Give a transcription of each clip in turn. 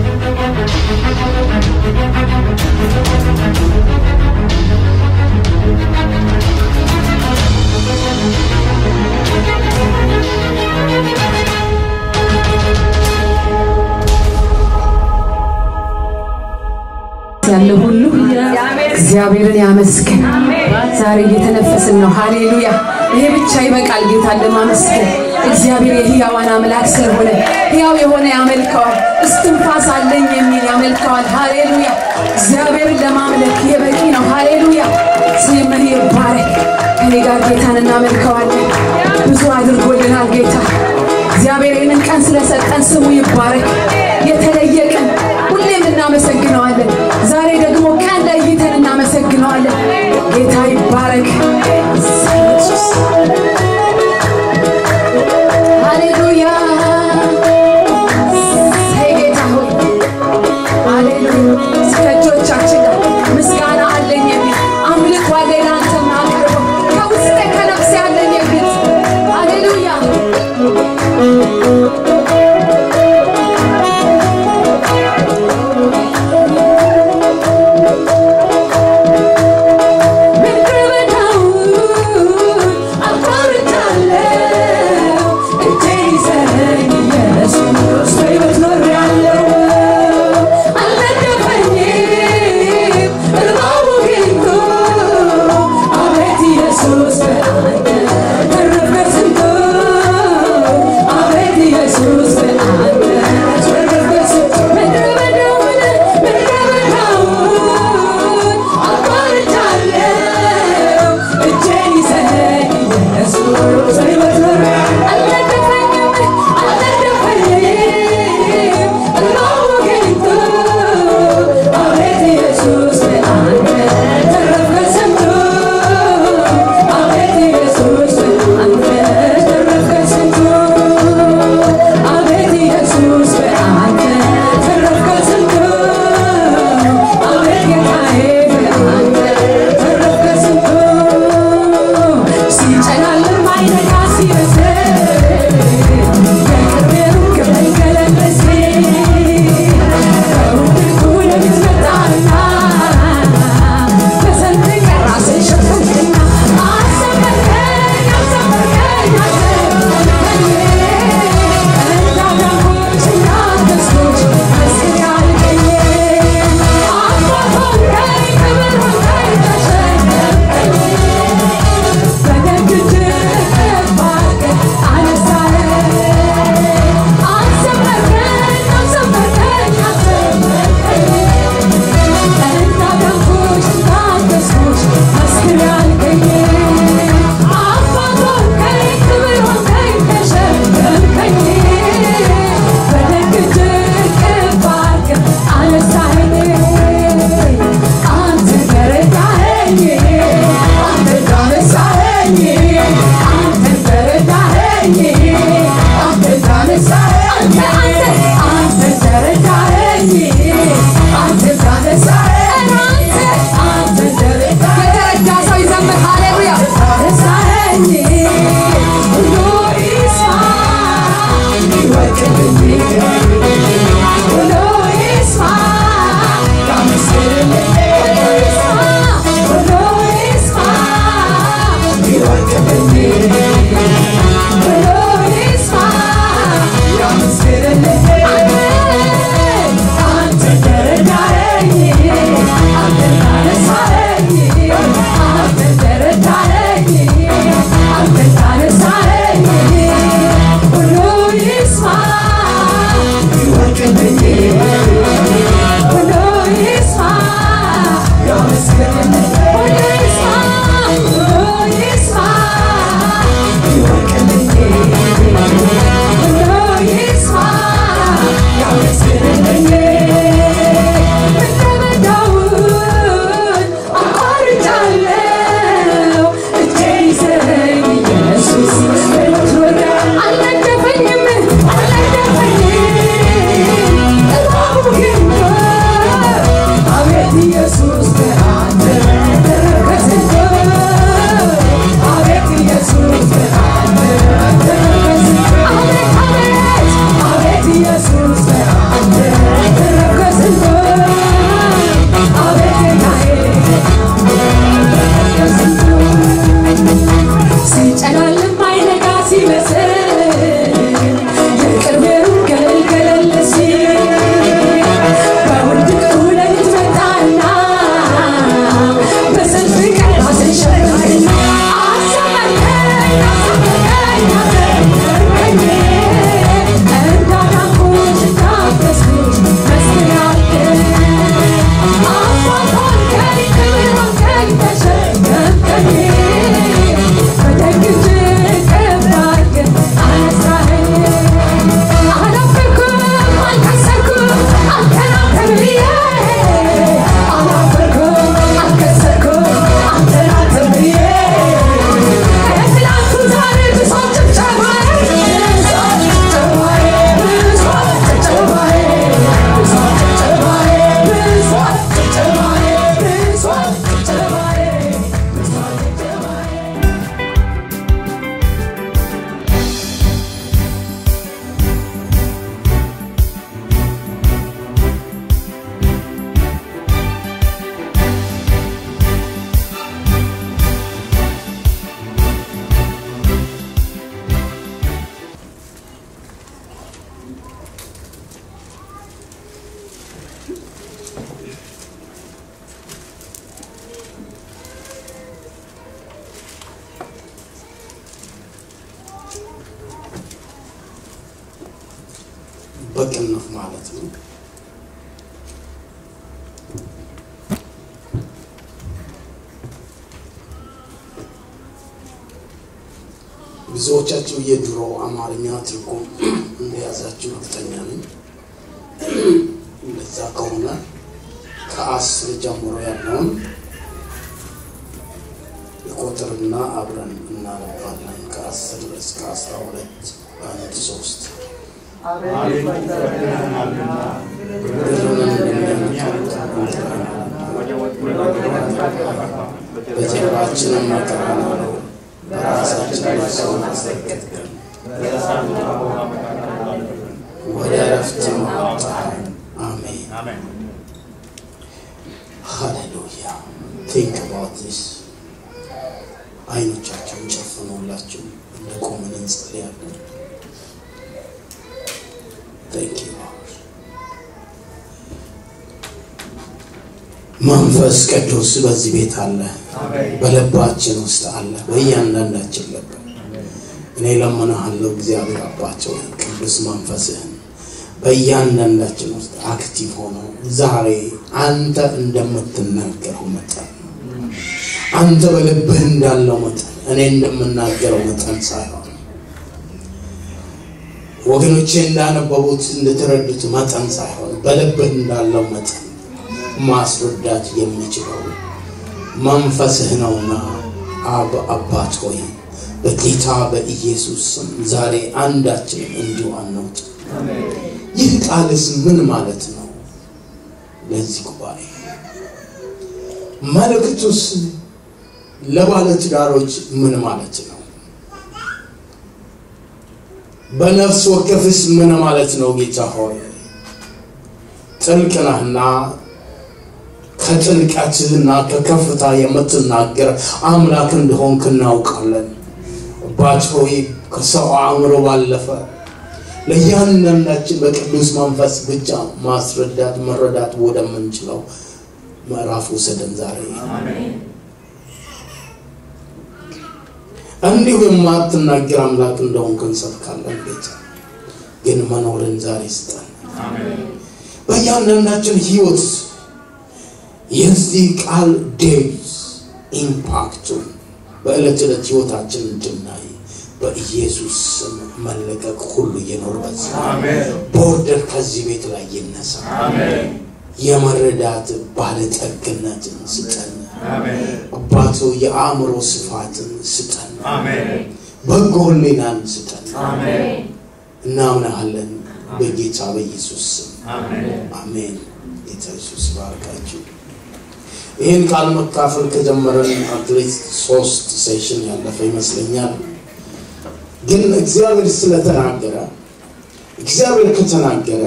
ያለው ሁሉ እግዚአብሔርን ያመስግን። ዛሬ እየተነፈስን ነው። ሃሌሉያ! ይሄ ብቻ ይበቃል ጌታን ለማመስገን። እግዚአብሔር የሕያዋን አምላክ ስለሆነ ሕያው የሆነ ያመልከዋል። እስትንፋስ አለኝ የሚል ያመልከዋል። ሃሌሉያ! እግዚአብሔርን ለማምለክ ይሄ በቂ ነው። ሃሌሉያ! ስምህ ይባረክ። ከኔ ጋር ጌታን እናመልከዋለን። ብዙ አድርጎልናል ጌታ። እግዚአብሔር ይህንን ቀን ስለሰጠን ስሙ ይባረክ። የተለየ ቀን ሁሌም እናመሰግነዋለን። ዛሬ ደግሞ ቀን ለይተን እናመሰግነዋለን። ጌታ ይባረክ። ኢየሱስ ሃሌሉያ። ተይ ጌታ ሆይ ሃሌሉያ። እስከ እጆቻችን ጋር ምስጋና አለኝ የሚል አምልኮ አለኝ ለአንተ የማቀርበው ከውስጤ ከነፍሴ አለኝ የሚል ሃሌሉያ ምድረ በዳውን አቋርጫለሁ፣ እጄን ይዘኸኝ ኢየሱስ በሕይወት ኖሬአለሁ። አልነደፈኝም እባቡ ጊንጡ፣ አቤት ኢየሱስ በአንተ ተረፈ ስንቱ። አቤት ኢየሱስ በአንተ ተረፈ ስንቱ። ምድረ በዳውን ምድረ በዳውን አቋርጫለሁ፣ እጄን ይዘኸኝ ኢየሱስ በሕይወት ኖሬአለሁ። አልነደፈኝም አልነደፈኝም እባቡ ጊንጡ፣ አቤት ኢየሱስ በአንተ ተረፈ ስንቱ። አቤት ኢየሱስ በአንተ ተረፈ ስንቱ። አቤት ኢየሱስ በአንተ ተረፈ ስንቱ። አቤት ጌታዬ በአንተ ተረፈ ስንቱ። ሲጨላልም አይነጋ ሲመስል የቅርቤ ሩቅ መንገድ ሲል ከሩቅ ወደፊት መጣና በሰንደቅ ራስን ሸፈንክና አሰበርከኝ አሰበርከኝ አሰበርከኝ እንዳዳጎች እንዳንበሶች መስል ያልከኝ አባት ሆንከኝ ክብር ሆንከኝ ተሸከምከኝ በደግ እጅህ ባርከኝ አነሳኸኝ አሰበርከኝ አሰበርከኝ አሰበርከኝ እንዳዳጎች እንዳንበሶች መስል ያልከኝ አባት ሆንከኝ ክብር ሆንከኝ ተሸከምከኝ በደግ እጅህ ባርከኝ አነሳኸኝ አንተ ተረዳኸኝ አንተ ታነሳኸኝ አንተ ተረዳኸኝ አንተ ታነሳኸኝ አንተ አንተ ተረዳኸኝ አንተ ታነሳኸኝ አንተ አንተ ተረዳኸኝ የተረዳ ሰው ይዘምር ሃሌሉያ ታነሳኸኝ ሁሉ ይስማ ይወቅልኝ ሁሉ ይስማ ያመስግንልኝ ሁሉ ይስማ ይወቅልኝ ሁሉ ይስማ ያመስግንልኝ አንተ ተረዳኸኝ አንተ ታነሳኸኝ አንተ ተረዳኸኝ አንተ ታነሳኸኝ ሁሉ ይስማ በቅንፍ ማለት ነው። ብዙዎቻችሁ የድሮ አማርኛ ትርጉም እንደያዛችሁ እርግጠኛ ነኝ። እንደዛ ከሆነ ከአስር ጀምሮ ያለውን የቁጥርና አብረን እናነባለን። ከአስር እስከ አስራ ሁለት አንድ ሶስት በጀርባችንም መከራ ነው፣ በራሳችን ሰውን አስረገጥከን፣ ወደ እረፍት አወጣን። አሜን ሃሌሉያ። ቲንክ አባውት ዲስ። አይኖቻቸውን ጨፍኑላችሁ እንደ ቆምን እንጸልያለን። Thank you, Lord. መንፈስ ቅዱስ በዚህ ቤት አለ፣ በልባችን ውስጥ አለ፣ በእያንዳንዳችን ልብ። እኔ ለምንሃለሁ እግዚአብሔር አባቸው ቅዱስ መንፈስህን በእያንዳንዳችን ውስጥ አክቲቭ ሆኖ ዛሬ አንተ እንደምትናገረው መጠን አንተ በልብህ እንዳለው መጠን እኔ እንደምናገረው መጠን ሳይሆን ወገኖቼ እንዳነበቡት እንደተረዱት መጠን ሳይሆን በልብህ እንዳለው መጠን ማስረዳት የሚችለው መንፈስህ ነውና አብ አባት ሆይ በጌታ በኢየሱስ ስም ዛሬ አንዳችንም እንዲሁ አንውጥ። ይህ ቃልስ ምን ማለት ነው? ለዚህ ጉባኤ መልእክቱስ ለባለትዳሮች ምን ማለት ነው? በነፍስ ወከፍስ ምን ማለት ነው? ጌታ ሆይ ጥልቅ ነህና ከጥልቀትህና ከከፍታ የምትናገር አምላክ እንደሆንክ እናውቃለን። አባት ሆይ ከሰው አእምሮ ባለፈ ለእያንዳንዳችን በቅዱስ መንፈስ ብቻ ማስረዳት መረዳት ወደምንችለው ምዕራፍ ውሰደን ዛሬ እንዲሁ የማትናገር አምላክ እንደሆንክ እንሰብካለን። ጌታ ግን መኖርን ዛሬ ስጠን። በእያንዳንዳችን ህይወት የዚህ ቃል ዴዝ ኢምፓክቱን በዕለት ዕለት ህይወታችን እንድናይ በኢየሱስ ስም መለቀቅ ሁሉ ይኖርበት። ቦርደር ከዚህ ቤት ላይ ይነሳ። የመረዳት ባለጠግነትን ስጠን። አባቶ የአእምሮ ስፋትን ስጠን። በጎ ህሊናን ስጠን። እናምናሃለን በጌታ በኢየሱስ ስም አሜን። ጌታ ኢየሱስ ባርካችሁ። ይህን ቃል መካፈል ከጀመረን አትሊስት ሶስት ሴሽን ያለፈ ይመስለኛል። ግን እግዚአብሔር ስለተናገረ እግዚአብሔር ከተናገረ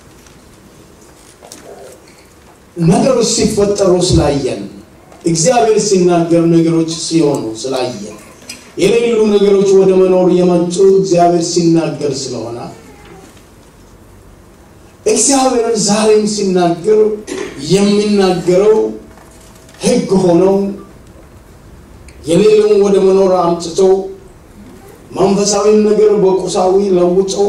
ነገሮች ሲፈጠሩ ስላየን እግዚአብሔር ሲናገር ነገሮች ሲሆኑ ስላየን የሌሉ ነገሮች ወደ መኖር የመጡ እግዚአብሔር ሲናገር ስለሆነ እግዚአብሔር ዛሬም ሲናገር የሚናገረው ህግ ሆነው የሌለውን ወደ መኖር አምጥተው መንፈሳዊ ነገር በቁሳዊ ለውጠው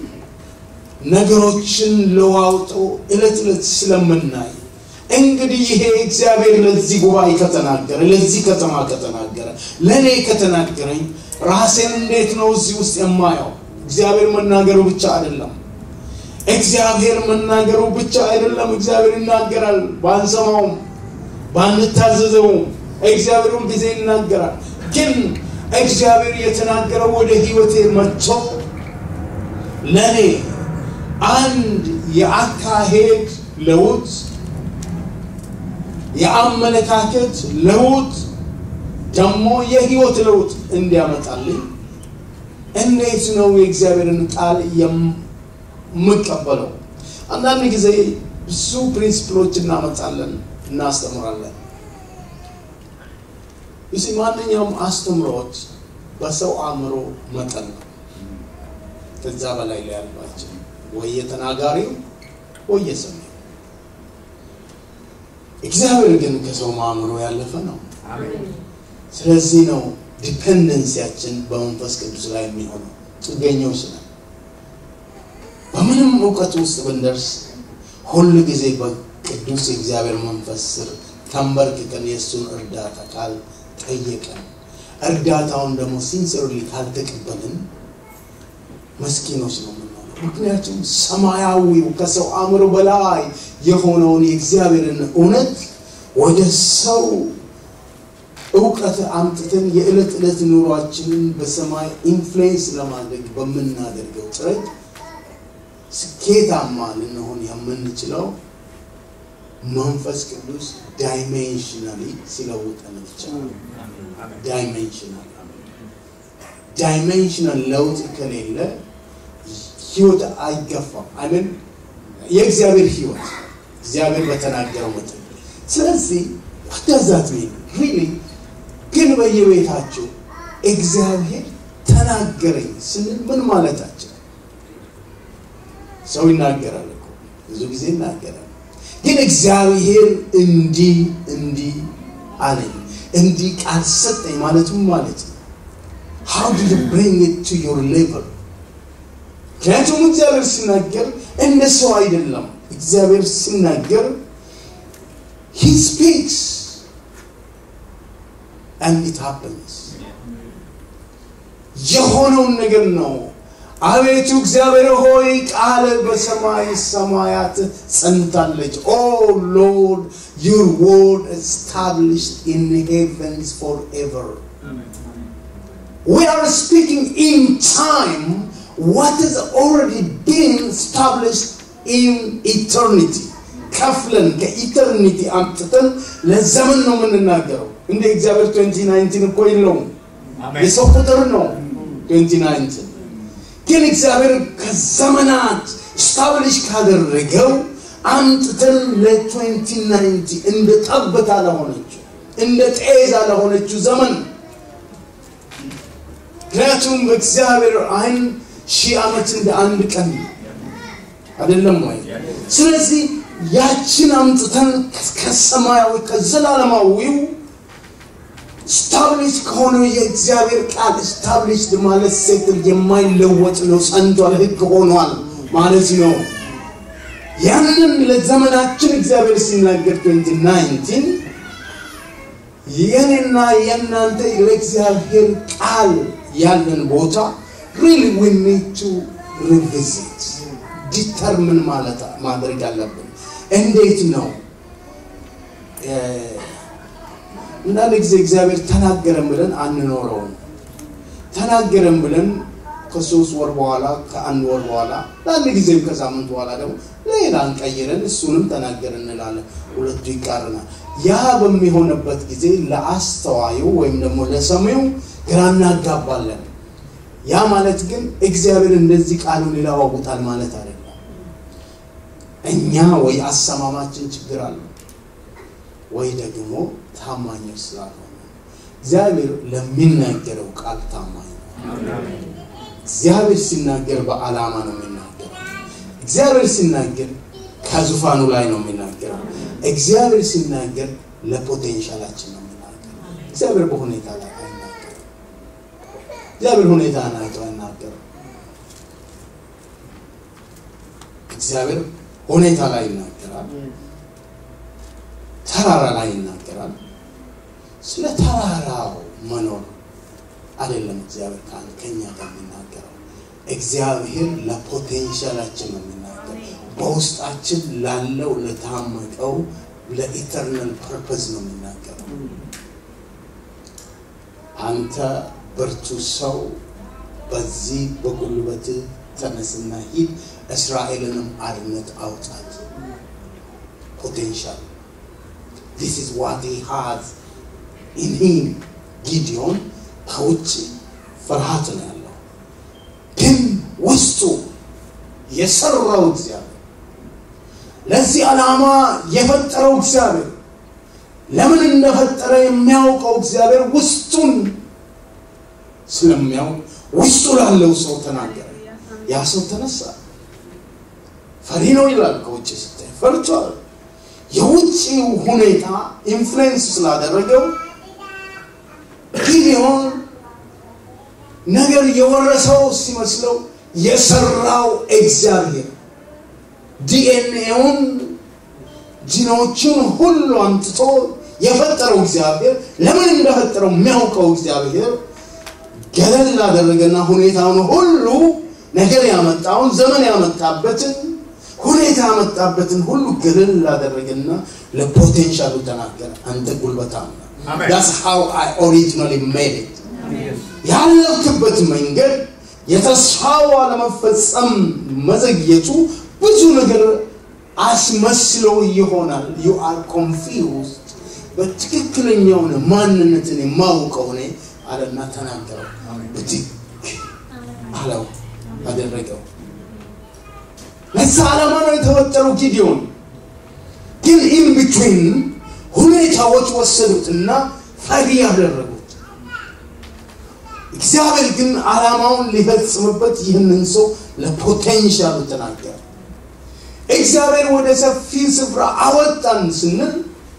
ነገሮችን ለዋውጠው እለት እለት ስለምናይ እንግዲህ ይሄ እግዚአብሔር ለዚህ ጉባኤ ከተናገረ ለዚህ ከተማ ከተናገረ ለእኔ ከተናገረኝ ራሴን እንዴት ነው እዚህ ውስጥ የማየው? እግዚአብሔር መናገሩ ብቻ አይደለም። እግዚአብሔር መናገሩ ብቻ አይደለም። እግዚአብሔር ይናገራል፣ ባንሰማውም ባንታዘዘውም እግዚአብሔር ሁል ጊዜ ይናገራል። ግን እግዚአብሔር የተናገረው ወደ ህይወቴ መጥቶ ለእኔ አንድ የአካሄድ ለውጥ የአመለካከት ለውጥ ደግሞ የህይወት ለውጥ እንዲያመጣልኝ እንዴት ነው የእግዚአብሔርን ቃል የምቀበለው? አንዳንድ ጊዜ ብዙ ፕሪንስፕሎች እናመጣለን፣ እናስተምራለን። እዚህ ማንኛውም አስተምሮት በሰው አእምሮ መጠን ነው። ከዛ በላይ ላይ ያሏቸው ወይ የተናጋሪው ወይ የሰሚው። እግዚአብሔር ግን ከሰው ማእምሮ ያለፈ ነው። ስለዚህ ነው ዲፔንደንሲያችን በመንፈስ ቅዱስ ላይ የሚሆነው። ጥገኞች ነን። በምንም እውቀት ውስጥ ብንደርስ ሁል ጊዜ በቅዱስ የእግዚአብሔር መንፈስ ስር ተንበርክከን የእሱን እርዳታ ካልጠየቀን እርዳታውን ደግሞ ሲንስርሊ ካልተቀበልን መስኪኖች ነው የምንሆነው። ምክንያቱም ሰማያዊው ከሰው አእምሮ በላይ የሆነውን የእግዚአብሔርን እውነት ወደ ሰው እውቀት አምጥተን የዕለት ዕለት ኑሯችንን በሰማይ ኢንፍሉዌንስ ለማድረግ በምናደርገው ጥረት ስኬታማ ልንሆን የምንችለው መንፈስ ቅዱስ ዳይሜንሽናሊ ሲለውጠን ብቻ ዳይሜንሽናል ዳይሜንሽናል ለውጥ ከሌለ ህይወት አይገፋም። አምን የእግዚአብሔር ህይወት እግዚአብሔር በተናገረው መጠን። ስለዚህ ወደዛት ሪሊ ግን በየቤታችሁ እግዚአብሔር ተናገረኝ ስንል ምን ማለታችን? ሰው ይናገራል እኮ ብዙ ጊዜ ይናገራል። ግን እግዚአብሔር እንዲህ እንዲህ አለኝ እንዲህ ቃል ሰጠኝ ማለቱም ማለት ነው። how did you bring it to your level? ምክንያቱም እግዚአብሔር ሲናገር እንደ ሰው አይደለም። እግዚአብሔር ሲናገር he speaks and it happens የሆነውን ነገር ነው። አቤቱ እግዚአብሔር ሆይ ቃል በሰማይ ሰማያት ጸንታለች። ኦ ሎርድ ዩር ወርድ established in heavens forever. We are speaking in time what has already been established in eternity. ከፍለን ከኢተርኒቲ አምጥተን ለዘመን ነው የምንናገረው። እንደ እግዚአብሔር 2019 እኮ የለውም፣ የሰው ቁጥር ነው 2019 ግን እግዚአብሔር ከዘመናት ስታብሊሽ ካደረገው አምጥተን ለ2090 እንደ ጠብታ ለሆነችው እንደ ጤዛ ለሆነችው ዘመን ምክንያቱም በእግዚአብሔር አይን ሺህ ዓመት እንደ አንድ ቀን አይደለም ወይ? ስለዚህ ያችን አምጥተን ከሰማያዊ ከዘላለማዊው ስታብሊሽ ከሆነው የእግዚአብሔር ቃል ስታብሊሽ ማለት ሴትል የማይለወጥ ነው፣ ጸንቷል፣ ህግ ሆኗል ማለት ነው። ያንን ለዘመናችን እግዚአብሔር ሲናገር 2019 የኔና የእናንተ ለእግዚአብሔር ቃል ያለን ቦታ ሪሊ ዊ ኒድ ቱ ሪቪዚት ዲተርምን ማለት ማድረግ አለብን። እንዴት ነው አንዳንድ ጊዜ እግዚአብሔር ተናገረን ብለን አንኖረውም። ተናገረን ብለን ከሶስት ወር በኋላ ከአንድ ወር በኋላ ለአንድ ጊዜም ከሳምንት በኋላ ደግሞ ሌላ እንቀይረን እሱንም ተናገር እንላለን። ሁለቱ ይቃረናል። ያ በሚሆንበት ጊዜ ለአስተዋዩ ወይም ደግሞ ለሰሚው ግራ እናጋባለን። ያ ማለት ግን እግዚአብሔር እንደዚህ ቃሉን ይለዋውጣል ማለት አይደለም። እኛ ወይ አሰማማችን ችግር አለ ወይ ደግሞ ታማኞች ስላልሆነ እግዚአብሔር ለሚናገረው ቃል ታማኝ ነው። እግዚአብሔር ሲናገር በዓላማ ነው የሚናገረው። እግዚአብሔር ሲናገር ከዙፋኑ ላይ ነው የሚናገረው። እግዚአብሔር ሲናገር ለፖቴንሻላችን ነው የሚናገረው። እግዚአብሔር በሁኔታ ላይ አይናገርም። እግዚአብሔር ሁኔታ አይቶ አይናገርም። እግዚአብሔር ሁኔታ ላይ ይናገራል። ተራራ ላይ ይናገራል። ስለ ተራራው መኖር አይደለም እግዚአብሔር ካን ከኛ ጋር የሚናገረው። እግዚአብሔር ለፖቴንሻላችን ነው የሚናገር። በውስጣችን ላለው ለታመቀው ለኢተርናል ፐርፐዝ ነው የሚናገረው። አንተ ብርቱ ሰው በዚህ በጉልበት ተነስና ሂድ፣ እስራኤልንም አርነት አውጣት። ፖቴንሻል ዲስ ኢዝ ዋት ሂ ሃዝ ኢን ሂም ጊዲዮን ከውጭ ፍርሃት ነው ያለው፣ ግን ውስጡ የሰራው እግዚአብሔር ለዚህ ዓላማ የፈጠረው እግዚአብሔር ለምን እንደፈጠረ የሚያውቀው እግዚአብሔር ውስጡን ስለሚያውቅ ውስጡ ላለው ሰው ተናገረ። ያ ሰው ተነሳ። ፈሪ ነው ይላል። ከውጭ ስታይ ፈርቷል። የውጭው ሁኔታ ኢንፍሉዌንስ ስላደረገው ጊዲዮን ነገር የወረሰው ሲመስለው የሰራው እግዚአብሔር ዲኤንኤውን ጂኖቹን ሁሉ አምጥቶ የፈጠረው እግዚአብሔር ለምን እንደፈጠረው የሚያውቀው እግዚአብሔር ገለል አደረገና ሁኔታውን ሁሉ ነገር ያመጣውን ዘመን ያመጣበትን ሁኔታ ያመጣበትን ሁሉ ገለል አደረገና ለፖቴንሻሉ ተናገረ። አንተ ጉልበታም ነህ። That's how I originally made it. ያለፍክበት መንገድ የተስፋው አለመፈጸም መዘግየቱ ብዙ ነገር አስመስሎ ይሆናል። ዩ አር ኮንፊውዝድ በትክክለኛውን ማንነትን የማውቀው እኔ አለና ተናገረው። ብድግ አለው አደረገው። ለዛ ዓላማ ነው የተወጠረው ጊዲዮን። ግን ኢን ቢትዊን ሁኔታዎች ወሰዱትና ፈሪ ያደረጉት። እግዚአብሔር ግን ዓላማውን ሊፈጽምበት ይህንን ሰው ለፖቴንሻሉ ተናገረ። እግዚአብሔር ወደ ሰፊ ስፍራ አወጣን ስንል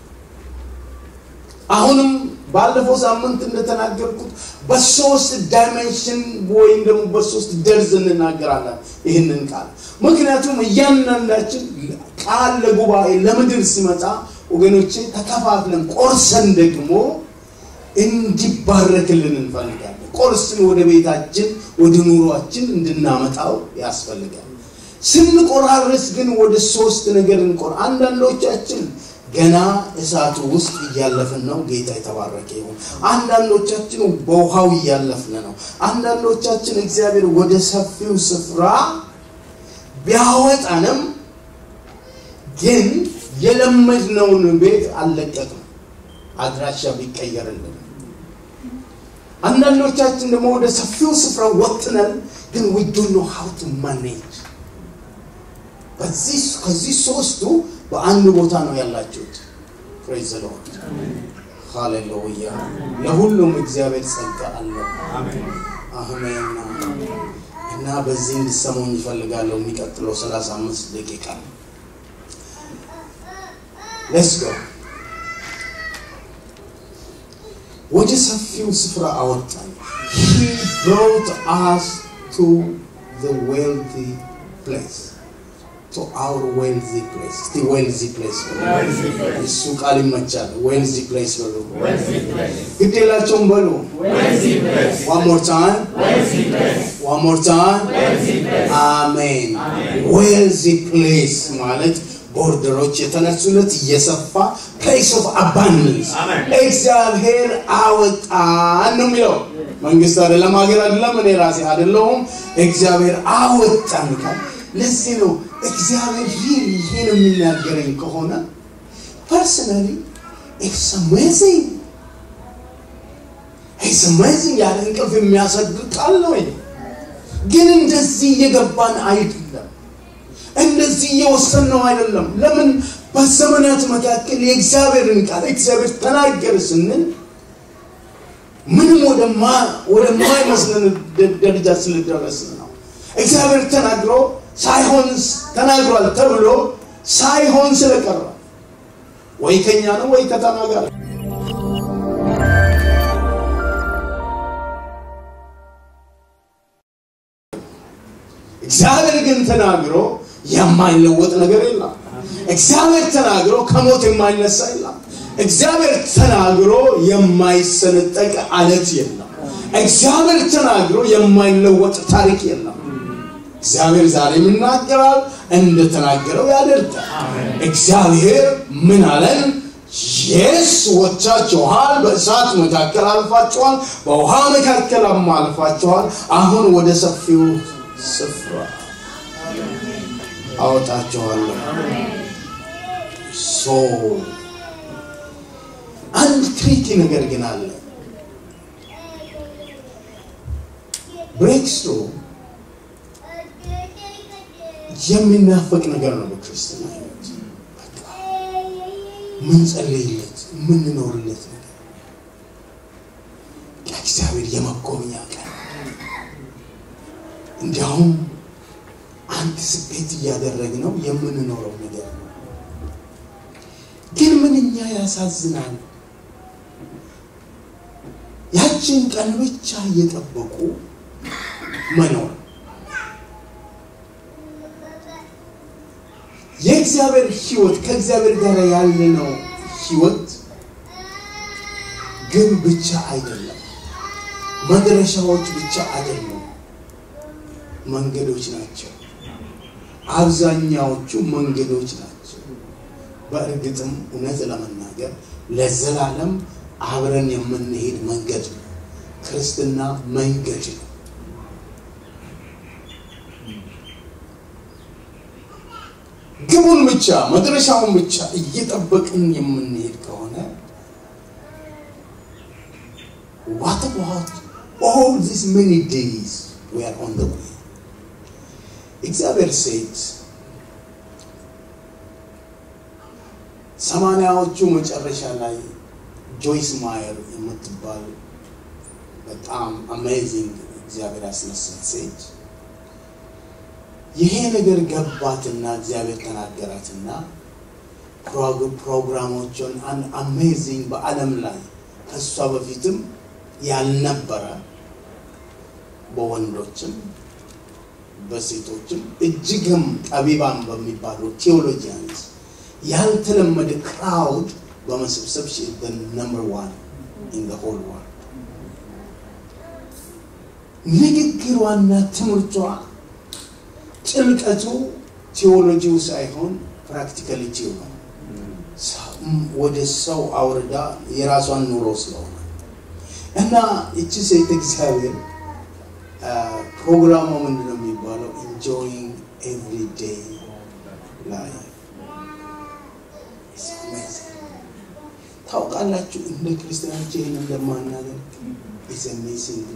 አሁንም ባለፈው ሳምንት እንደተናገርኩት በሶስት ዳይሜንሽን ወይም ደግሞ በሶስት ደርዝ እንናገራለን ይህንን ቃል። ምክንያቱም እያንዳንዳችን ቃል ለጉባኤ ለምድር ሲመጣ ወገኖቼ ተከፋፍለን ቆርሰን ደግሞ እንዲባረክልን እንፈልጋለን። ቆርስን ወደ ቤታችን ወደ ኑሯችን እንድናመጣው ያስፈልጋል። ስንቆራርስ ግን ወደ ሶስት ነገር እንቆር አንዳንዶቻችን ገና እሳቱ ውስጥ እያለፍን ነው። ጌታ የተባረከ ይሁን። አንዳንዶቻችን በውሃው እያለፍን ነው። አንዳንዶቻችን እግዚአብሔር ወደ ሰፊው ስፍራ ቢያወጣንም ግን የለመድነውን ቤት አልለቀቅም፣ አድራሻ ቢቀየርልን። አንዳንዶቻችን ደግሞ ወደ ሰፊው ስፍራ ወጥነን ግን we don't know how to manage በዚህ ከዚህ ሶስቱ በአንድ ቦታ ነው ያላችሁት። ፕሬዝ ዘ ሎርድ ሃሌሉያ። ለሁሉም እግዚአብሔር ጸጋ አለ። አሜን። እና በዚህ እንድሰሙኝ ይፈልጋለሁ። የሚቀጥለው 35 ደቂቃ ሌትስ ጎ። ወደ ሰፊው ስፍራ አወጣን። he brought us to the wealthy place to our wealthy place. እስቲ wealthy place በሉ። እሱ ቃል ይመቻል። wealthy place በሉ። ግድ የላቸውም በሉ። one more time. one more time. አሜን። wealthy place ማለት ቦርደሮች የተነሱለት እየሰፋ ፕሌስ ኦፍ አባንደንስ እግዚአብሔር አወጣን ነው የሚለው። መንግስት አይደለም፣ ሀገር አይደለም፣ እኔ ራሴ አይደለሁም። እግዚአብሔር አወጣን ካል ለዚህ ነው እግዚአብሔር ይህን ይህን የሚናገረኝ ከሆነ ፐርሰናሊ ኢትስ አሜዚንግ ኢትስ አሜዚንግ ያለ እንቅልፍ የሚያሰግድ ቃል ነው። ግን እንደዚህ እየገባን አይደለም፣ እንደዚህ እየወሰንነው አይደለም። ለምን በዘመናት መካከል የእግዚአብሔርን ቃል እግዚአብሔር ተናገር ስንል ምንም ወደማይመስለን ደረጃ ስለደረስን ነው። እግዚአብሔር ተናግሮ ሳይሆን ተናግሯል ተብሎ ሳይሆን ስለቀረ ወይ ከኛ ነው ወይ ከተናጋሪ እግዚአብሔር ግን ተናግሮ የማይለወጥ ነገር የለም። እግዚአብሔር ተናግሮ ከሞት የማይነሳ የለም። እግዚአብሔር ተናግሮ የማይሰነጠቅ አለት የለም። እግዚአብሔር ተናግሮ የማይለወጥ ታሪክ የለም። እግዚአብሔር ዛሬም ይናገራል፣ እንደተናገረው ያደርጋል። እግዚአብሔር ምን አለን? የስ ወጥታችኋል፣ በእሳት መካከል አልፋችኋል፣ በውሃ መካከል አልፋችኋል። አሁን ወደ ሰፊው ስፍራ አወጣችኋለሁ። ሶ አንድ ትሪኪ ነገር ግን አለ። ብሬክስሩ የሚናፈቅ ነገር ነው በክርስትና ህይወት። ምንጸልይለት የምንኖርለት ነገር እግዚአብሔር የመጎብኛ ቀን እንዲያውም አንድ አንቲስፔት እያደረግነው የምንኖረው ነገር ነው። ግን ምንኛ ያሳዝናል። ያችን ቀን ብቻ እየጠበቁ መኖር የእግዚአብሔር ሕይወት ከእግዚአብሔር ጋር ያለነው ሕይወት ግን ብቻ አይደለም፣ መድረሻዎች ብቻ አይደሉም፣ መንገዶች ናቸው። አብዛኛዎቹ መንገዶች ናቸው። በእርግጥም እውነት ለመናገር ለዘላለም አብረን የምንሄድ መንገድ ነው። ክርስትና መንገድ ነው። ግቡን ብቻ መድረሻውን ብቻ እየጠበቅን የምንሄድ ከሆነ what about all these many days we are on the way እግዚአብሔር ሴት ሰማንያዎቹ መጨረሻ ላይ ጆይስ ማየር የምትባል በጣም አሜዚንግ እግዚአብሔር ያስነሳት ሴት ይሄ ነገር ገባትና እግዚአብሔር ተናገራትና ፕሮግራሞችን አንድ አሜዚንግ በዓለም ላይ ከእሷ በፊትም ያልነበረ በወንዶችም በሴቶችም እጅግም ጠቢባን በሚባሉ ቴዎሎጂያንስ ያልተለመደ ክራውድ በመሰብሰብ ነምበር ዋን ኢን ሆል ወርልድ ንግግሯና ትምህርቷ ጥልቀቱ ቴዎሎጂው ሳይሆን ፕራክቲካሊቲው ነው። ወደ ሰው አውርዳ የራሷን ኑሮ ስለሆነ እና እቺ ሴት እግዚአብሔር ፕሮግራሙ ምንድን ነው የሚባለው? ኢንጆይንግ ኤቭሪ ዴይ ላይፍ ታውቃላችሁ፣ እንደ ክርስቲያኖች ይህን እንደማናደርግ ኢዝ አሜዚንግ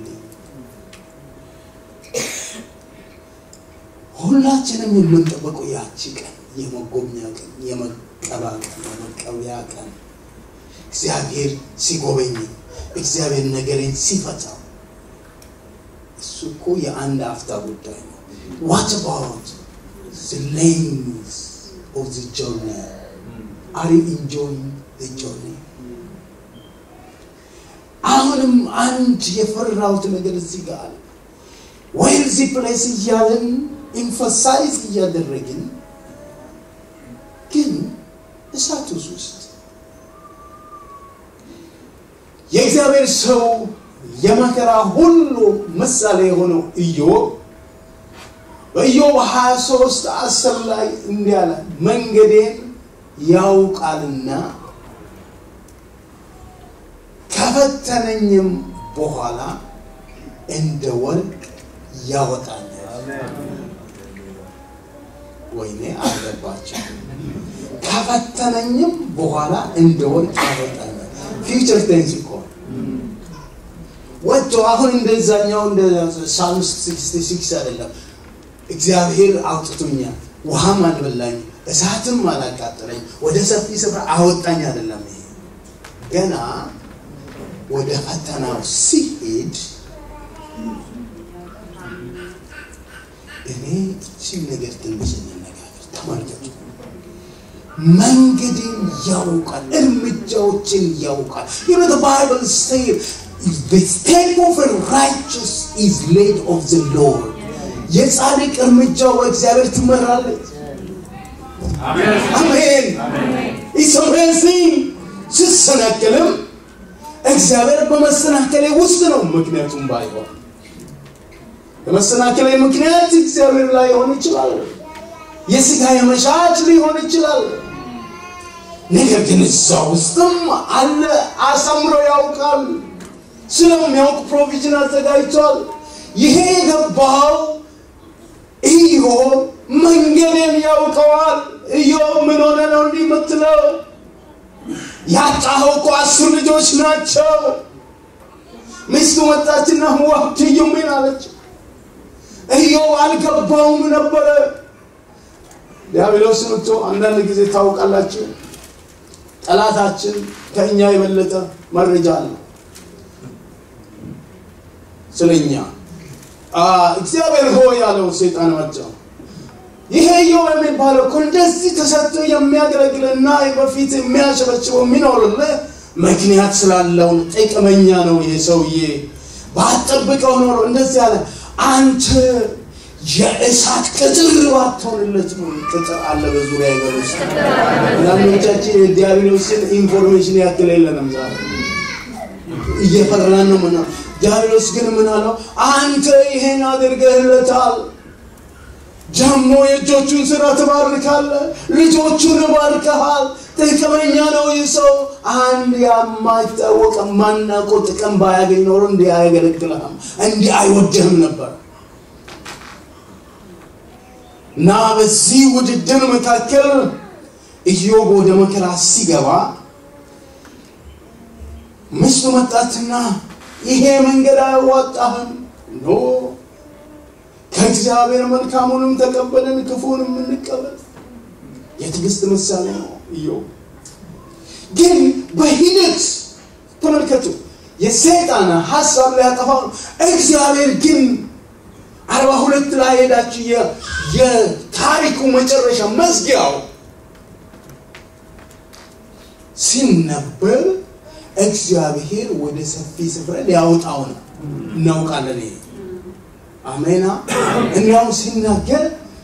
ሁላችንም የምንጠበቀው ያቺ ቀን የመጎብኛ ቀን፣ የመቀባ ቀን፣ የመቀበያ ቀን እግዚአብሔር ሲጎበኝ እግዚአብሔር ነገሬን ሲፈታው እሱ እኮ የአንድ አፍታ ጉዳይ ነው። ዋት አባውት the length of the journey are you enjoying the journey አሁንም አንድ የፈራሁት ነገር እዚህ ጋር አለ ወይ እዚህ ፕሌስ እያለን ኢንፈሳይዝ እያደረግን ግን እሳት ውስጥ የእግዚአብሔር ሰው የመከራ ሁሉ ምሳሌ የሆነው ኢዮብ በኢዮብ 23 አስር ላይ እንዲህ አለ፣ መንገዴን ያውቃልና ከፈተነኝም በኋላ እንደ ወርቅ ያወጣኛል። ወይኔ አለባቸው። ከፈተነኝም በኋላ እንደ ወርቅ ያወጣኛል። ፊውቸር ቴንስ እኮ ወጥቶ አሁን እንደዛኛው እንደ ሳልምስ 66 አይደለም። እግዚአብሔር አውጥቶኛል፣ ውሃም አልበላኝ፣ እሳትም አላቃጠለኝ፣ ወደ ሰፊ ስፍራ አወጣኝ አይደለም። ይሄ ገና ወደ ፈተናው ሲሄድ እኔ እችን ነገር ትንሽ እንነጋገር። ተመልከቱ። መንገድን ያውቃል፣ እርምጃዎችን ያውቃል። You know the Bible says the step of a righteous is laid of the Lord. የጻድቅ እርምጃው በእግዚአብሔር ትመራለች። አሜን። ኢትስ አሜዚንግ። ስሰናከልም እግዚአብሔር በመሰናከሌ ውስጥ ነው። ምክንያቱም ባይሆን በመሰናከሌ ምክንያት እግዚአብሔር ላይ ሆን ይችላል። የስጋ የመሻት ሊሆን ይችላል። ነገር ግን እዛ ውስጥም አለ። አሳምሮ ያውቃል። ስለሚያውቅ ፕሮቪዥን አዘጋጅቷል። ይሄ የገባው ኢዮብ መንገድን ያውቀዋል። ኢዮብ ምን ሆነ ነው እንዲህ የምትለው? ያጣኸው እኮ አስር ልጆች ናቸው። ሚስቱ መጣችና ዋትዩ ምን አለች? ኢዮብ አልገባውም ነበረ። ዲያብሎስ መጥቶ አንዳንድ ጊዜ ታውቃላችሁ፣ ጠላታችን ከእኛ የበለጠ መረጃ አለ ስለኛ። እግዚአብሔር ሆይ ያለው ሰይጣን መጣው። ይሄ ኢዮብ የሚባለው እኮ እንደዚህ ተሰጥቶ የሚያገለግልና በፊት የሚያሸበችበው የሚኖርልህ ምክንያት ስላለው ጥቅመኛ ነው። ይሄ ሰውዬ ባትጠብቀው ኖሮ እንደዚህ አለ። አንተ የእሳት ቅጥር ባትሆንለት ነው። ቅጥር አለ በዙሪያ ይገር ውስጥ አንዳንዶቻችን የዲያብሎስን ኢንፎርሜሽን ያክል የለንም ዛሬ እየፈራን ነው። ምን ዲያብሎስ ግን ምን አለው? አንተ ይሄን አድርገህለታል ደግሞ የእጆቹን ስራ ትባርካለህ፣ ልጆቹን ባርከሃል። ጥቅመኛ ነው ይህ ሰው። አንድ የማይታወቅ ማናውቀው ጥቅም ባያገኝ ኖሮ እንዲህ አያገለግልህም፣ እንዲህ አይወድህም ነበር። እና በዚህ ውድድር መካከል ኢዮብ ወደ መከራ ሲገባ ሚስቱ መጣችና ይሄ መንገድ አያዋጣህም ኖ ከእግዚአብሔር መልካሙንም ተቀበልን ክፉንም እንቀበል። የትዕግስት ምሳሌ ነው ኢዮብ። ግን በሂደት ተመልከቱ፣ የሰይጣን ሀሳብ ሊያጠፋው ነው። እግዚአብሔር ግን አርባ ሁለት ላይ ሄዳችሁ የታሪኩ መጨረሻ መዝጊያው ሲነበብ እግዚአብሔር ወደ ሰፊ ስፍራ ሊያወጣው ነው። እናውቃለን ይሄ አሜና እንዲያውም ሲናገር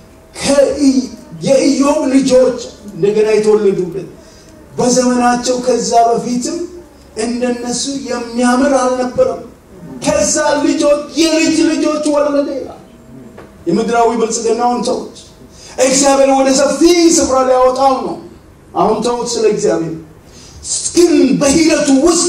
የኢዮብ ልጆች እንደገና የተወለዱበት በዘመናቸው ከዛ በፊትም እንደነሱ የሚያምር አልነበረም። ከዛ ልጆች የልጅ ልጆች ወለደ ይላል። የምድራዊ ብልጽግናውን ተውት። እግዚአብሔር ወደ ሰፊ ስፍራ ሊያወጣው ነው። አሁን ተውት ስለ እግዚአብሔር። ግን በሂደቱ ውስጥ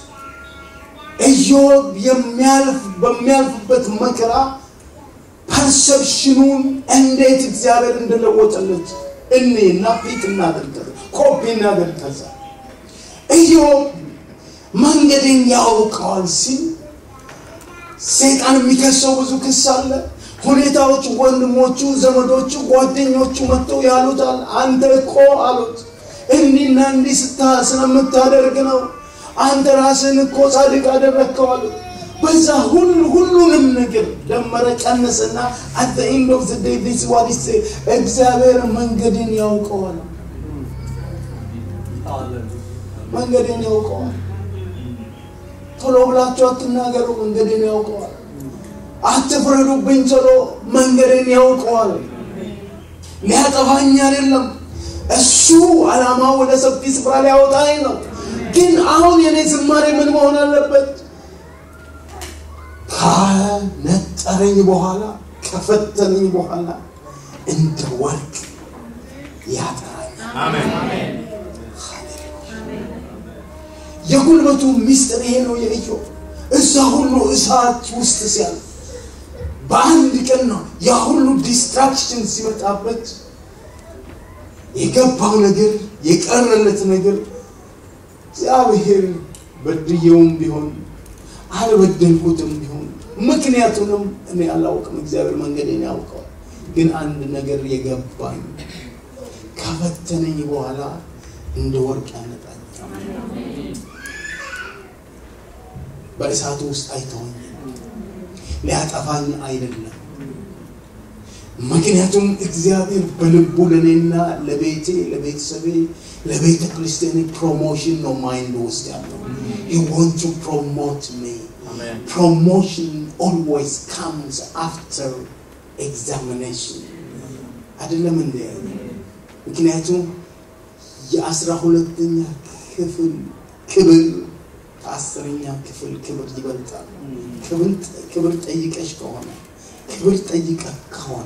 ኢዮብ የሚያልፍ በሚያልፍበት መከራ ፐርሰፕሽኑን እንዴት እግዚአብሔር እንደለወጠለት እኔ እና ፊት እናደርገ ኮፒ እናደርገዛ ኢዮብ መንገድን ያውቀዋል ሲል ሰይጣን የሚከሰው ብዙ ክስ አለ። ሁኔታዎች፣ ወንድሞቹ፣ ዘመዶቹ፣ ጓደኞቹ መጥተው ያሉታል። አንተ እኮ አሉት እንዲና እንዲህ ስታ ስለምታደርግ ነው አንተ ራስን እኮ ጻድቅ አደረግከው አሉት። በዛ ሁሉ ሁሉንም ነገር ደመረ ቀነሰና አት ኢንድ ኦፍ ዘ ዴይ ዲስ ዋት ኢዝ እግዚአብሔር መንገድን ያውቀዋል። መንገድን ያውቀዋል። ቶሎ ብላችሁ አትናገሩ፣ መንገድን ያውቀዋል። አትፍረዱብኝ ቶሎ፣ መንገድን ያውቀዋል። ሊያጠፋኝ አይደለም። እሱ ዓላማ ወደ ሰፊ ስፍራ ሊያወጣኝ ነው። ግን አሁን የኔ ዝማሬ ምን መሆን አለበት? ከነጠረኝ በኋላ ከፈተነኝ በኋላ እንደ ወርቅ ያጠራኛል። የጉልበቱ ሚስጥር ይሄ ነው የኢዮብ። እዛ ሁሉ እሳት ውስጥ ሲያልፍ በአንድ ቀን ነው ያ ሁሉ ዲስትራክሽን ሲመጣበት የገባው ነገር የቀረለት ነገር እግዚአብሔር በድየውም ቢሆን አልበደልኩትም ቢሆን ምክንያቱንም እኔ አላውቅም፣ እግዚአብሔር መንገዴን ያውቀዋል። ግን አንድ ነገር የገባኝ ከፈተነኝ በኋላ እንደ ወርቅ ያነጣኝ በእሳቱ ውስጥ አይተወኝ ሊያጠፋኝ አይደለም። ምክንያቱም እግዚአብሔር በልቡ ለእኔና ለቤቴ ለቤተሰቤ ለቤተ ክርስቲያን ፕሮሞሽን ነው ማይንድ ውስጥ ያለው he want to promote me promotion always comes after examination አይደለም እንደ ምክንያቱም የአስራ ሁለተኛ ክፍል ክብር ከአስረኛ ክፍል ክብር ይበልጣል ክብር ጠይቀሽ ከሆነ ክብር ጠይቀ ከሆነ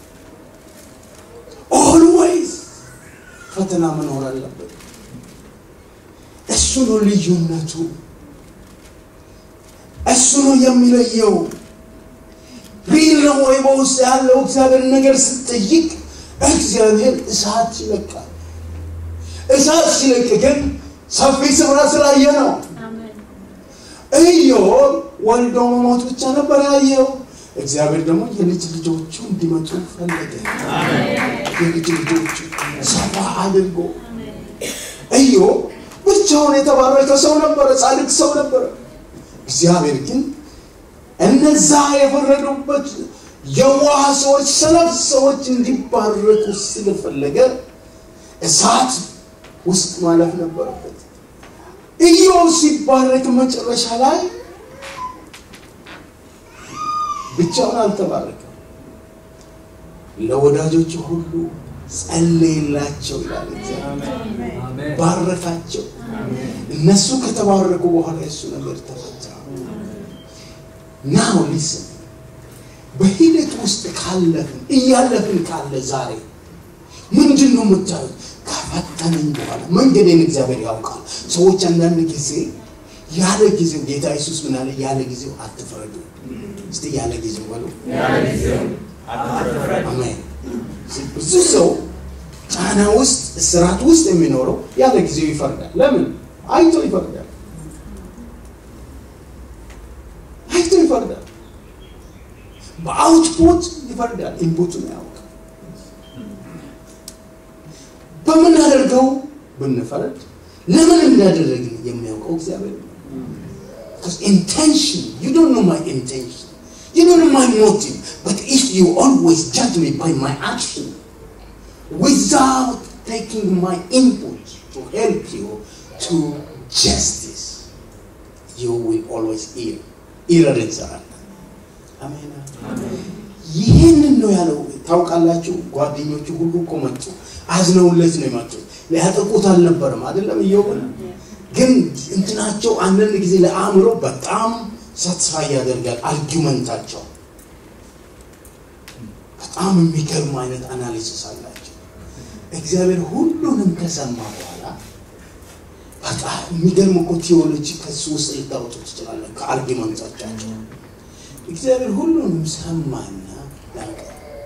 ኦልዌይዝ ፈተና መኖር አለበት። እሱ ነው ልዩነቱ። እሱ ነው የሚለየው። ሪል ነው ወይ በውስጥ ያለው እግዚአብሔር ነገር ስትጠይቅ እግዚአብሔር እሳት ይለቃል። እሳት ሲለቅ ግን ሰፊ ስፍራ ስላየ ነው። ኢዮብ ወልዶ መሞት ብቻ ነበር ያየው። እግዚአብሔር ደግሞ የልጅ ልጆቹ እንዲመጡ ፈለገ። የልጅ ልጆቹ ሰፋ አድርጎ ኢዮብ ብቻውን የተባረከ ሰው ነበረ፣ ጻድቅ ሰው ነበረ። እግዚአብሔር ግን እነዛ የፈረዱበት የዋህ ሰዎች ሰነፍ ሰዎች እንዲባረኩ ስለፈለገ እሳት ውስጥ ማለፍ ነበረበት ኢዮብ ሲባረክ መጨረሻ ላይ ብቻውን አልተባረከም ለወዳጆቹ ሁሉ ጸለየላቸው ይላል እግዚአብሔር ባረካቸው እነሱ ከተባረኩ በኋላ የሱ ነገር ተፈታ ናው ሊስን በሂደት ውስጥ ካለፍን እያለፍን ካለ ዛሬ ምንድን ነው የምታዩት ከፈተነኝ በኋላ መንገዴን እግዚአብሔር ያውቃል ሰዎች አንዳንድ ጊዜ ያለ ጊዜው ጌታ ኢየሱስ ምን አለ ያለ ጊዜው አትፍረዱ እስቲ ያለ ጊዜው በሉ አሜን ብዙ ሰው ጫና ውስጥ እስራት ውስጥ የሚኖረው ያለ ጊዜው ይፈርዳል ለምን አይቶ ይፈርዳል አይቶ ይፈርዳል በአውትፑት ይፈርዳል ኢንፑቱን ያውቃል በምናደርገው ብንፈረድ ለምን እንዳደረግን የሚያውቀው እግዚአብሔር ነው Because intention, you don't know my intention. You don't know my motive. But if you always judge me by my action, without taking my input to help you to justice, you will always err. Error እንሰራለን። አሜን። ይህንን ነው ያለው። ታውቃላችሁ፣ ጓደኞቹ ሁሉ እኮ መጡ፣ አዝነውለት ነው የመጡት። ሊያጠቁት አልነበረም አይደለም እየሆነ ግን እንትናቸው አንዳንድ ጊዜ ለአእምሮ በጣም ሳትስፋይ ያደርጋል አርጊመንታቸው በጣም የሚገርም አይነት አናሊሲስ አላቸው እግዚአብሔር ሁሉንም ከሰማ በኋላ በጣም የሚገርም እኮ ቴዎሎጂ ከሱ ውስጥ ልታወጡ ትችላለን ከአርጊመንቶቻቸው እግዚአብሔር ሁሉንም ሰማና ላቀ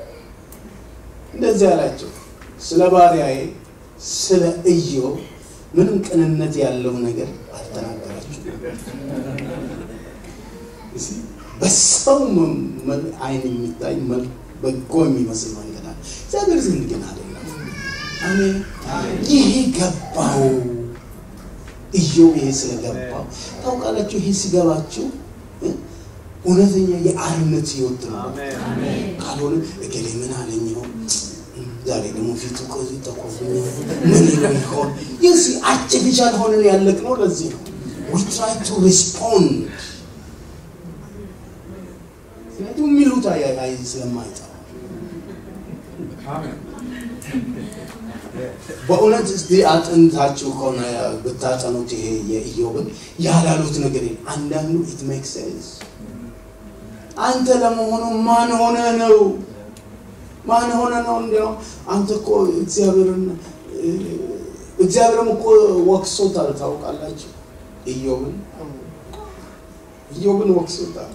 እንደዚህ አላቸው ስለ ባሪያዬ ስለ ኢዮብ ምንም ቅንነት ያለው ነገር አልተናገራችሁ በሰው አይን የሚታይ በጎ የሚመስል መንገድ አለ እግዚአብሔር ዘንድ ግን አይደለም አሜን ይሄ ገባው ኢዮብ ይሄ ስለገባው ታውቃላችሁ ይሄ ሲገባችሁ እውነተኛ የአርነት ህይወት ነው ካልሆነ እገሌ ምን አለኝ ይሆን ዛሬ ደግሞ ፊቱ ከዚህ ተቆፍኛ ምን ይለው ይሆን ይህ አርቲፊሻል ሆነን ያለቅ ነው ለዚህ ነው we try to respond ምክንያቱም የሚሉት አይ ስለማይጠራ በእውነት እስቲ አጥንታችሁ ከሆነ ብታጠኑት ይሄ የኢዮብን ያላሉት ነገር አንዳንዱ ኢት ሜክ ሴንስ አንተ ለመሆኑ ማን ሆነ ነው ማን ሆነ ነው እንዲያው አንተ እኮ እግዚአብሔርን እግዚአብሔርም እኮ ወቅሶታል ታውቃላችሁ ኢዮብን ኢዮብን ወቅሶታል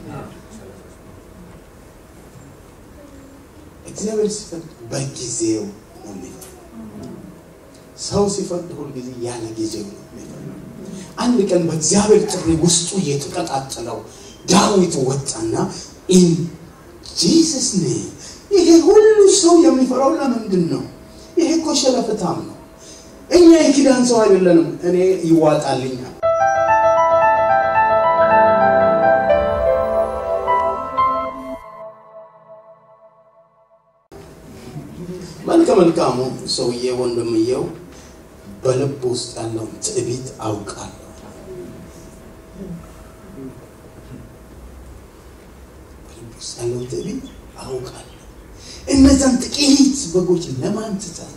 እግዚአብሔር ሲፈርድ በጊዜው ነው የሚፈርድ ሰው ሲፈርድ ሁልጊዜ ያለ ጊዜው ነው የሚፈርድ አንድ ቀን በእግዚአብሔር ጥሪ ውስጡ የተቀጣጠለው ዳዊት ወጣና ኢን ጂሰስ ኔም ይሄ ሁሉ ሰው የሚፈራው ለምንድን ነው ይሄ እኮ ሸለፈታም ነው እኛ የኪዳን ሰው አይደለንም እኔ ይዋጣልኛል መልከ መልካሙ ሰውዬ ወንድምየው በልብ ውስጥ ያለውን ትዕቢት አውቃለሁ በልብ ውስጥ ያለውን ትዕቢት አውቃለሁ እነዛን ጥቂት በጎች ለማን ትተህ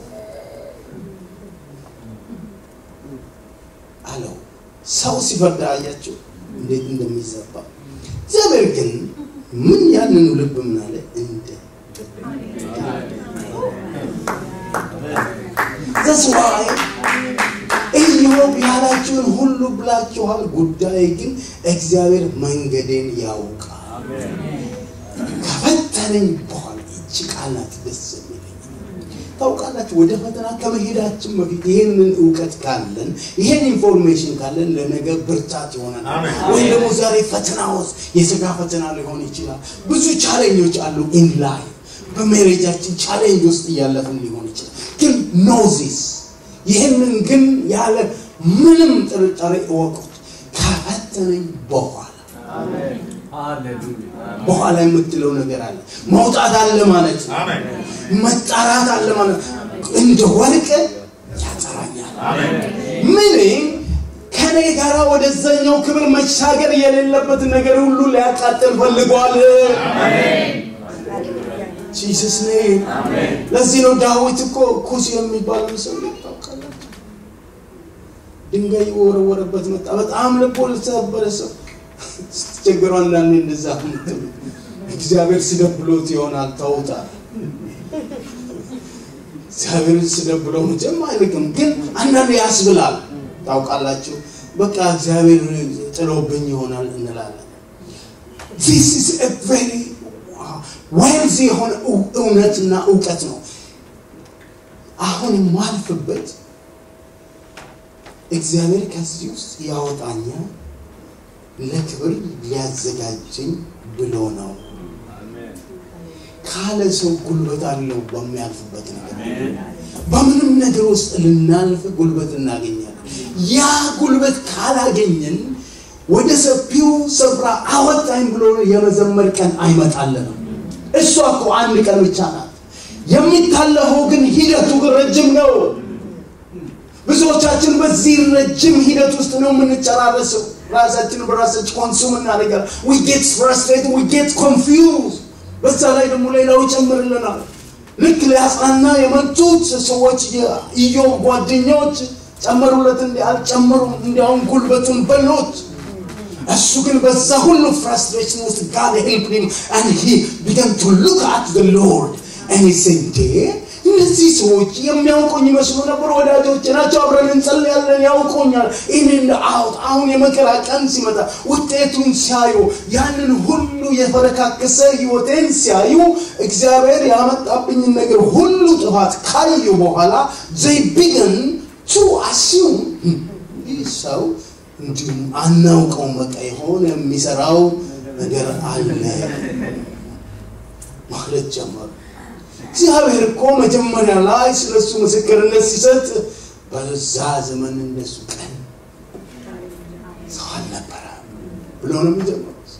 አለው ሰው ሲፈርድ አያቸው እንዴት እንደሚዘባ እግዚአብሔር ግን ምን ያንኑ ልብ ምን አለ እንደ That's why ኢዮብ ያላችሁን ሁሉ ብላችኋል ጉዳይ ግን እግዚአብሔር መንገዴን ያውቃል ከፈተነኝ በኋላ እጅ ቃላት ደስ የሚለኝ ታውቃላችሁ ወደ ፈተና ከመሄዳችን በፊት ይህንን እውቀት ካለን ይህን ኢንፎርሜሽን ካለን ለነገ ብርታት ይሆነናል ወይም ደግሞ ዛሬ ፈተና ውስጥ የስጋ ፈተና ሊሆን ይችላል ብዙ ቻሌንጆች አሉ ኢን ላይ በሜሬጃችን ቻሌንጅ ውስጥ እያለፍን ሊሆን ይችላል ግን ኖዚስ ይህንን ግን ያለ ምንም ጥርጣሬ እወቁት ከፈተነኝ በኋላ በኋላ የምትለው ነገር አለ። መውጣት አለ ማለት ነው። መጣራት አለ ማለት ነው። እንደ ወርቅ ያጠራኛል። ምን ከኔ ጋር ወደዛኛው ክብር መሻገር የሌለበት ነገር ሁሉ ሊያቃጥል ፈልጓል። ጂሰስ ኔም። ለዚህ ነው ዳዊት እኮ ኩስ የሚባለው ሰው ታውቃላችሁ፣ ድንጋይ የወረወረበት መጣ። በጣም ልቦ ለተሰበረ ሰው ስትቸገሩ አንዳንዴ እንደዛ ምትሉ እግዚአብሔር ሲደብሎት ይሆናል ተውታል። እግዚአብሔር ሲደብለው መቼም አይልቅም፣ ግን አንዳንዴ ያስብላል። ታውቃላችሁ በቃ እግዚአብሔር ጥሎብኝ ይሆናል እንላለን። ዚስ ኢዝ አ ቬሪ ዌልዚ የሆነ እውነትና እውቀት ነው። አሁን የማልፍበት እግዚአብሔር ከዚህ ውስጥ ያወጣኛል ለክብር ሊያዘጋጀኝ ብሎ ነው። ካለ ሰው ጉልበት አለው በሚያልፍበት ነገር በምንም ነገር ውስጥ ልናልፍ ጉልበት እናገኛለን። ያ ጉልበት ካላገኘን ወደ ሰፊው ስፍራ አወጣኝ ብሎ የመዘመር ቀን አይመጣልንም። እሷ እኮ አንድ ቀን ብቻ ናት። የሚታለፈው ግን ሂደቱ ግን ረጅም ነው። ብዙዎቻችን በዚህ ረጅም ሂደት ውስጥ ነው የምንጨራረሰው። ራሳችን በራሳችን ኮንሱም እናደርጋለን። ዊ ጌት ፍራስትሬት ዊ ጌት ኮንፊውዝ። በዛ ላይ ደግሞ ሌላው ይጨምርልናል። ልክ ሊያጽናና የመጡት ሰዎች የኢዮብ ጓደኞች ጨመሩለት እንዲ አልጨመሩም፣ እንዲያውም ጉልበቱን በሎት። እሱ ግን በዛ ሁሉ ፍራስትሬሽን ውስጥ ጋድ ሄልፕ ሂም and he began to look at the Lord and he said እንዴ እነዚህ ሰዎች የሚያውቁኝ ይመስሉ ነበር፣ ወዳጆች ናቸው፣ አብረን እንጸልያለን፣ ያውቁኛል። ይህንን አውት አሁን የመከራ ቀን ሲመጣ ውጤቱን ሲያዩ ያንን ሁሉ የፈረካከሰ ህይወቴን ሲያዩ እግዚአብሔር ያመጣብኝን ነገር ሁሉ ጥፋት ካዩ በኋላ they began to assume ይህ ሰው እንዲሁም አናውቀውም፣ በቃ የሆነ የሚሰራው ነገር አለ ማለት ጀመሩ። እግዚአብሔር እኮ መጀመሪያ ላይ ስለሱ ምስክርነት ሲሰጥ በዛ ዘመን እንደሱ ቀን ሰው አልነበረ ብሎ ነው የሚጀምሩት።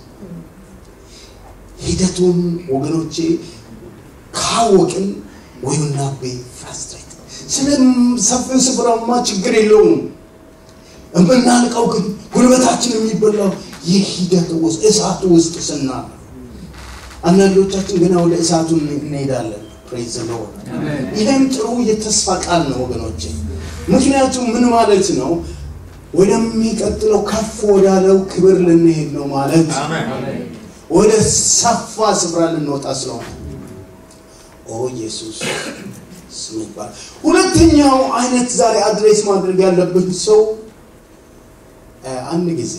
ሂደቱን ወገኖቼ ካወቅን ወይና ቤ ፍራስትሬት ስለ ሰፊው ስፍራማ ችግር የለውም። የምናልቀው ግን ጉልበታችን የሚበላው ይህ ሂደት ውስጥ እሳቱ ውስጥ ስናል አንዳንዶቻችን ገና ወደ እሳቱ እንሄዳለን። ፕሬዝ ሎርድ። ይህም ጥሩ የተስፋ ቃል ነው ወገኖቼ። ምክንያቱም ምን ማለት ነው? ወደሚቀጥለው ከፍ ወዳለው ክብር ልንሄድ ነው ማለት ወደ ሰፋ ስፍራ ልንወጣ ስለሆነ ኦ ኢየሱስ ስም ይባላል። ሁለተኛው አይነት ዛሬ አድሬስ ማድረግ ያለብን ሰው አንድ ጊዜ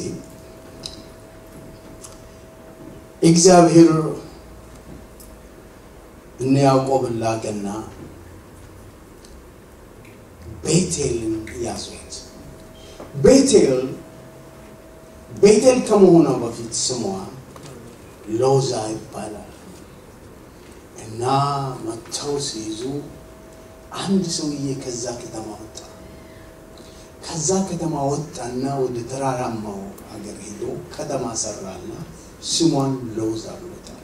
እግዚአብሔር እነ ያዕቆብን ላከና ቤቴልን ያዙት። ቤቴል ቤቴል ከመሆኗ በፊት ስሟ ሎዛ ይባላል እና መጥተው ሲይዙ አንድ ሰውዬ ከዛ ከተማ ወጣ። ከዛ ከተማ ወጣና ወደ ተራራማው ሀገር ሄዶ ከተማ ሰራና ስሟን ሎዛ ብሎታል።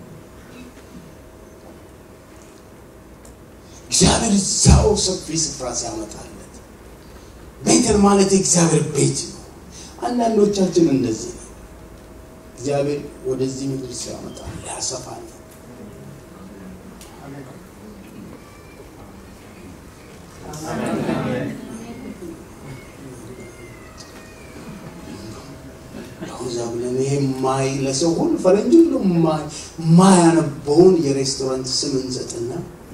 እግዚአብሔር እዛው ሰፊ ስፍራ ሲያመጣለት ቤተል ማለት የእግዚአብሔር ቤት ነው። አንዳንዶቻችን እንደዚህ ነው። እግዚአብሔር ወደዚህ ምድር ሲያመጣ ሊያሰፋ ነው። ለውዛ ብለን ይሄ ማይ ለሰው ሁሉ ፈረንጅ ሁሉ ማያነበውን የሬስቶራንት ስም እንሰጥና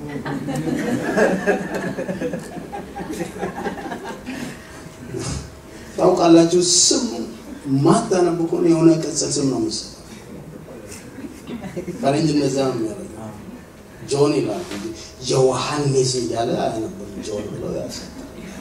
ታውቃላችሁ፣ ስም ማታነብ ከሆነ የሆነ ቅጽል ስም ነው የምትሰጠው። ፈረንጅ እንደዛ ነው የሚያደርገው። ጆን ይላል እንጂ ዮሐንስ እያለ አያነብም። ጆን ብለው ያሰጣል።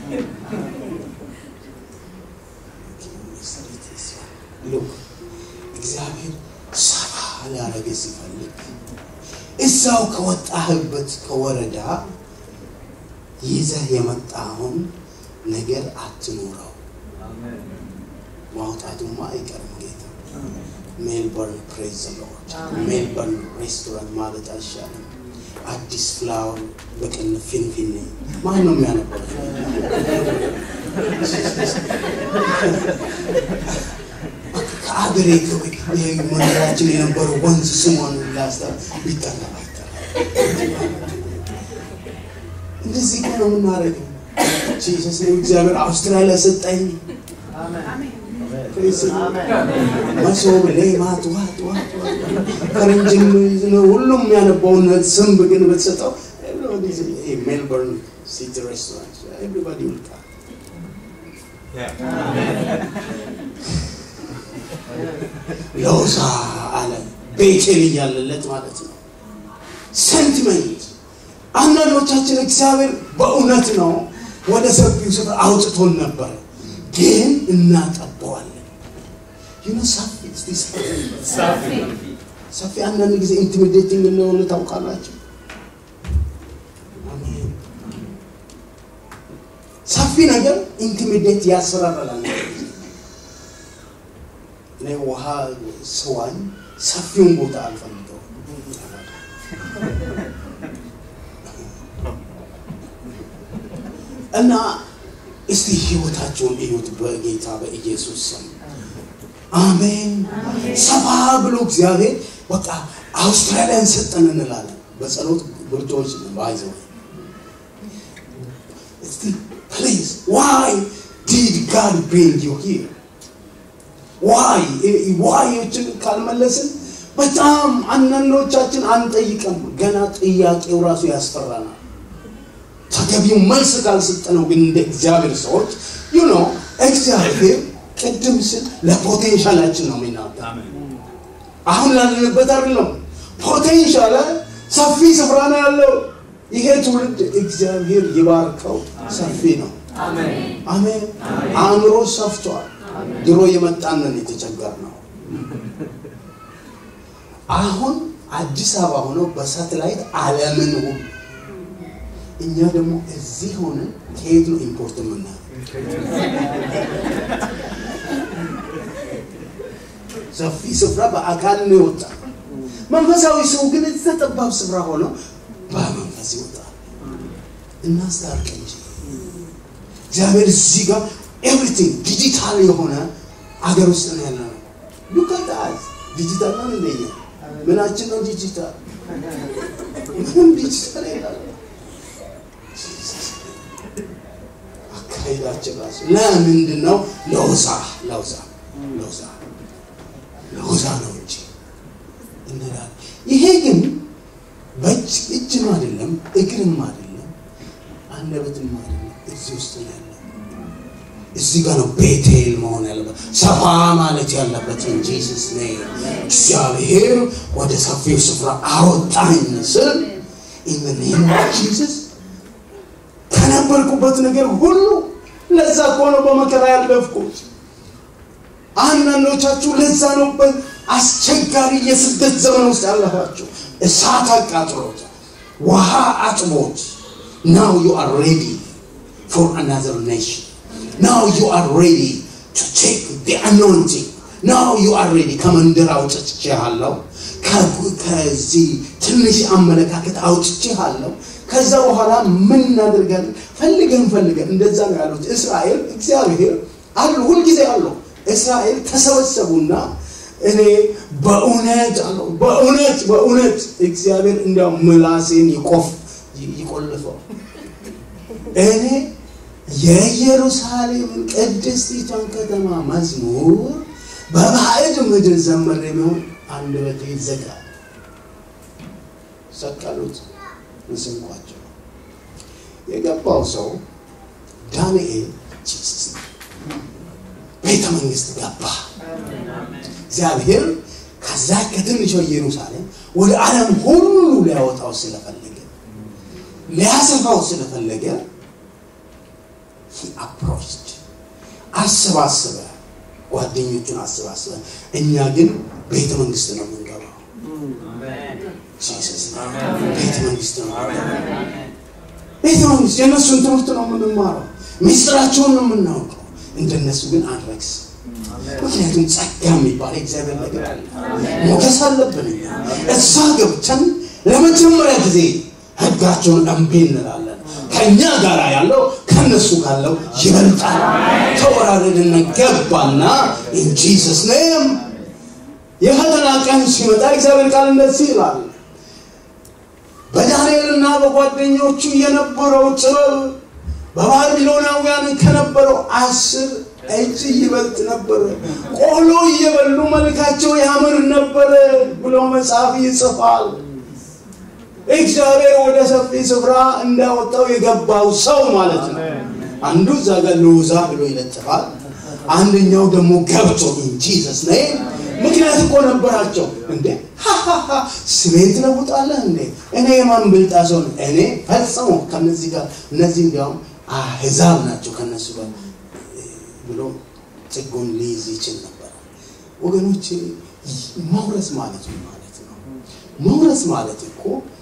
ሉክ እግዚአብሔር ሰፋ ሊያደርግ ሲፈልግ እዛው ከወጣህበት ከወረዳ ይዘህ የመጣውን ነገር አትኑረው። ማውጣቱማ አይቀርም ጌታ። ሜልበርን ፕሬዝ ሎርድ ሜልበርን ሬስቶራንት ማለት አይሻልም? አዲስ ፍላወር በቀን ፊንፊኔ ማን ነው የሚያነበው? ከአገሬ መኖራችን የነበረው ወንዝ ስሟን ላስታ ቢጠራ እንደዚህ እኮ ነው የምናደርገው። ጂሰስ ነው እግዚአብሔር አውስትራሊያ ሰጠኝ። መሶብ ሌማት ዋት ዋት ፈረንጅም ነው ሁሉም ያነባውን ስም ግን ብትሰጠው ሜልበርን ሲቲ ሬስቶራንት ኤቭሪባዲ ውልቃ ሎዛ አለ ቤቴል እያለለት ማለት ነው። ሴንቲመንት አንዳንዶቻችን እግዚአብሔር በእውነት ነው ወደ ሰፊው ስፍራ አውጥቶን ነበር፣ ግን እናጠበዋለን። ይህ ሰፊ እስቲ ሰፊ አንዳንድ ጊዜ ኢንቲሚዴቲንግ እንደሆነ ታውቃላችሁ። ሰፊ ነገር ኢንቲሚዴት ያስፈራራል። እኔ ውሃ ስዋኝ ሰፊውን ቦታ አልፈልገው እና እስቲ ህይወታቸውን እዩት በጌታ በኢየሱስ ስም አሜን። ሰፋ ብሎ እግዚአብሔር በቃ አውስትራሊያን ሰጠን እንላለን። በጸሎት ብርቶች ባይዘው እስቲ ፕሊዝ ዋይ ዲድ ጋድ ብሪንግ ዩ ሂር ዋይ ዋዮችን ካልመለስን በጣም አንዳንዶቻችን አንጠይቅም። ገና ጥያቄው ራሱ ያስፈራናል። ተገቢው መልስ ካልሰጠነው ግን እንደ እግዚአብሔር ሰዎች ዩ ኖ እግዚአብሔር ቅድም ስል ለፖቴንሻላችን ነው የሚናገር። አሁን ላለንበት አይደለም። ፖቴንሻል ሰፊ ስፍራ ነው ያለው። ይሄ ትውልድ እግዚአብሔር ይባርከው፣ ሰፊ ነው። አሜን። አእምሮ ሰፍቷል። ድሮ የመጣንን የተቸገር ነው። አሁን አዲስ አበባ ሆነው በሳተላይት ዓለምን ሁሉ እኛ ደግሞ እዚህ ሆነን ከየት ነው ኢምፖርት የምናየው? ሰፊ ስፍራ በአካል ነው የወጣ። መንፈሳዊ ሰው ግን እዛ ጠባብ ስፍራ ሆኖ በመንፈስ ይወጣል። እናስታርቅ እንጂ እግዚአብሔር እዚህ ጋር ኤቭሪቲንግ ዲጂታል የሆነ አገር ውስጥ ነው ያለ ነው። ሉካታል ዲጂታል ነው እንደኛ ምናችን ነው ዲጂታል? ምንም ዲጂታል የለም። አካሄዳችን ራሱ ለምንድን ነው ለውዛ ለውዛ ለውዛ ለውዛ ነው እንጂ እንላለን። ይሄ ግን በእጅ እጅም አይደለም እግርም አይደለም አንደበትም አይደለም እዚህ ውስጥ ነው ያለው። እዚህ ጋር ነው ቤቴል መሆን ያለበት ሰፋ ማለት ያለበት ኢን ጂሰስ ኔም። እግዚአብሔር ወደ ሰፊው ስፍራ አወጣኝ ስል ኢን ዘ ኔም ኦፍ ጂሰስ ከነበርኩበት ነገር ሁሉ ለዛ እኮ ነው በመከራ ያለፍኩት። አንዳንዶቻችሁ ለዛ ነው አስቸጋሪ የስደት ዘመን ውስጥ ያለፋችሁ። እሳት አቃጥሎት፣ ውሃ አጥቦት ናው ዩ አር ሬዲ ፎር አናዘር ኔሽን ናው ዩ አር ሬዲ ቱ ቴክ ዲ አኖይንቲንግ ናው ዩ አር ሬዲ ከመንደር አውጥቼሃለሁ ከዚህ ትንሽ አመለካከት አውጥቼሃለሁ ከዛ በኋላ ምን እናደርጋለን ፈልገን ፈልገን እንደዛ ነው ያሉት እስራኤል እግዚአብሔር አሉ ሁልጊዜ አሉ እስራኤል ተሰበሰቡና እኔ በእውነት አለው በእውነት በእውነት እግዚአብሔር እንዲያው ምላሴን ይቆፍ ይቆልፈው እኔ የኢየሩሳሌምን ቅድስቲቷን ከተማ መዝሙር በባዕድ ምድር ዘመር የሚሆን አንደበቴ ይዘጋል። ሰቀሉት ምስንኳቸው። የገባው ሰው ዳንኤል ጂሰስ ቤተ መንግስት ገባ። እግዚአብሔር ከዛ ከትንሿ ኢየሩሳሌም ወደ ዓለም ሁሉ ሊያወጣው ስለፈለገ ሊያሰፋው ስለፈለገ አፕሮችድ አሰባሰበ፣ ጓደኞቹን አሰባሰበ። እኛ ግን ቤተ መንግስት ነው የምንገባው። ጂሰስ ቤተ መንግስት ነው የምንገባው። ቤተ መንግስት የእነሱን ትምህርት ነው የምንማረው፣ ሚስጥራቸውን ነው የምናውቀው። እንደነሱ ግን አንረክስ ምክንያቱም ጸጋ የሚባል የእግዚአብሔር ነገር አለ። ሞገስ አለብን እኛ እዛ ገብተን ለመጀመሪያ ጊዜ ህጋቸውን እምቢ እንላለን። ከእኛ ጋር ያለው ከነሱ ካለው ይበልጣል። ተወራረድን ገባና ኢን ጂሰስ ኔም የፈተና ቀን ሲመጣ እግዚአብሔር ቃል እንደዚህ ይላል በዳንኤልና በጓደኞቹ የነበረው ጥበብ በባቢሎናውያን ከነበረው አስር እጅ ይበልጥ ነበረ። ቆሎ እየበሉ መልካቸው ያምር ነበረ ብሎ መጽሐፍ ይጽፋል። እግዚአብሔር ወደ ሰፊ ስፍራ እንዳወጣው የገባው ሰው ማለት ነው። አንዱ እዛ ጋር ልውዛ ብሎ ይለጥፋል። አንደኛው ደግሞ ገብቶ ኢንጂሰስ ነ ምክንያት እኮ ነበራቸው። እንዴ ስሜን ትለውጣለህ እንዴ? እኔ የማን ብልጣ ሰው ነው? እኔ ፈጽሞ ከነዚህ ጋር እነዚህ እንዲያውም አህዛብ ናቸው ከነሱ ጋር ብሎ ጥጉን ሊይዝ ይችል ነበር። ወገኖች መውረስ ማለት ነው ማለት ነው። መውረስ ማለት እኮ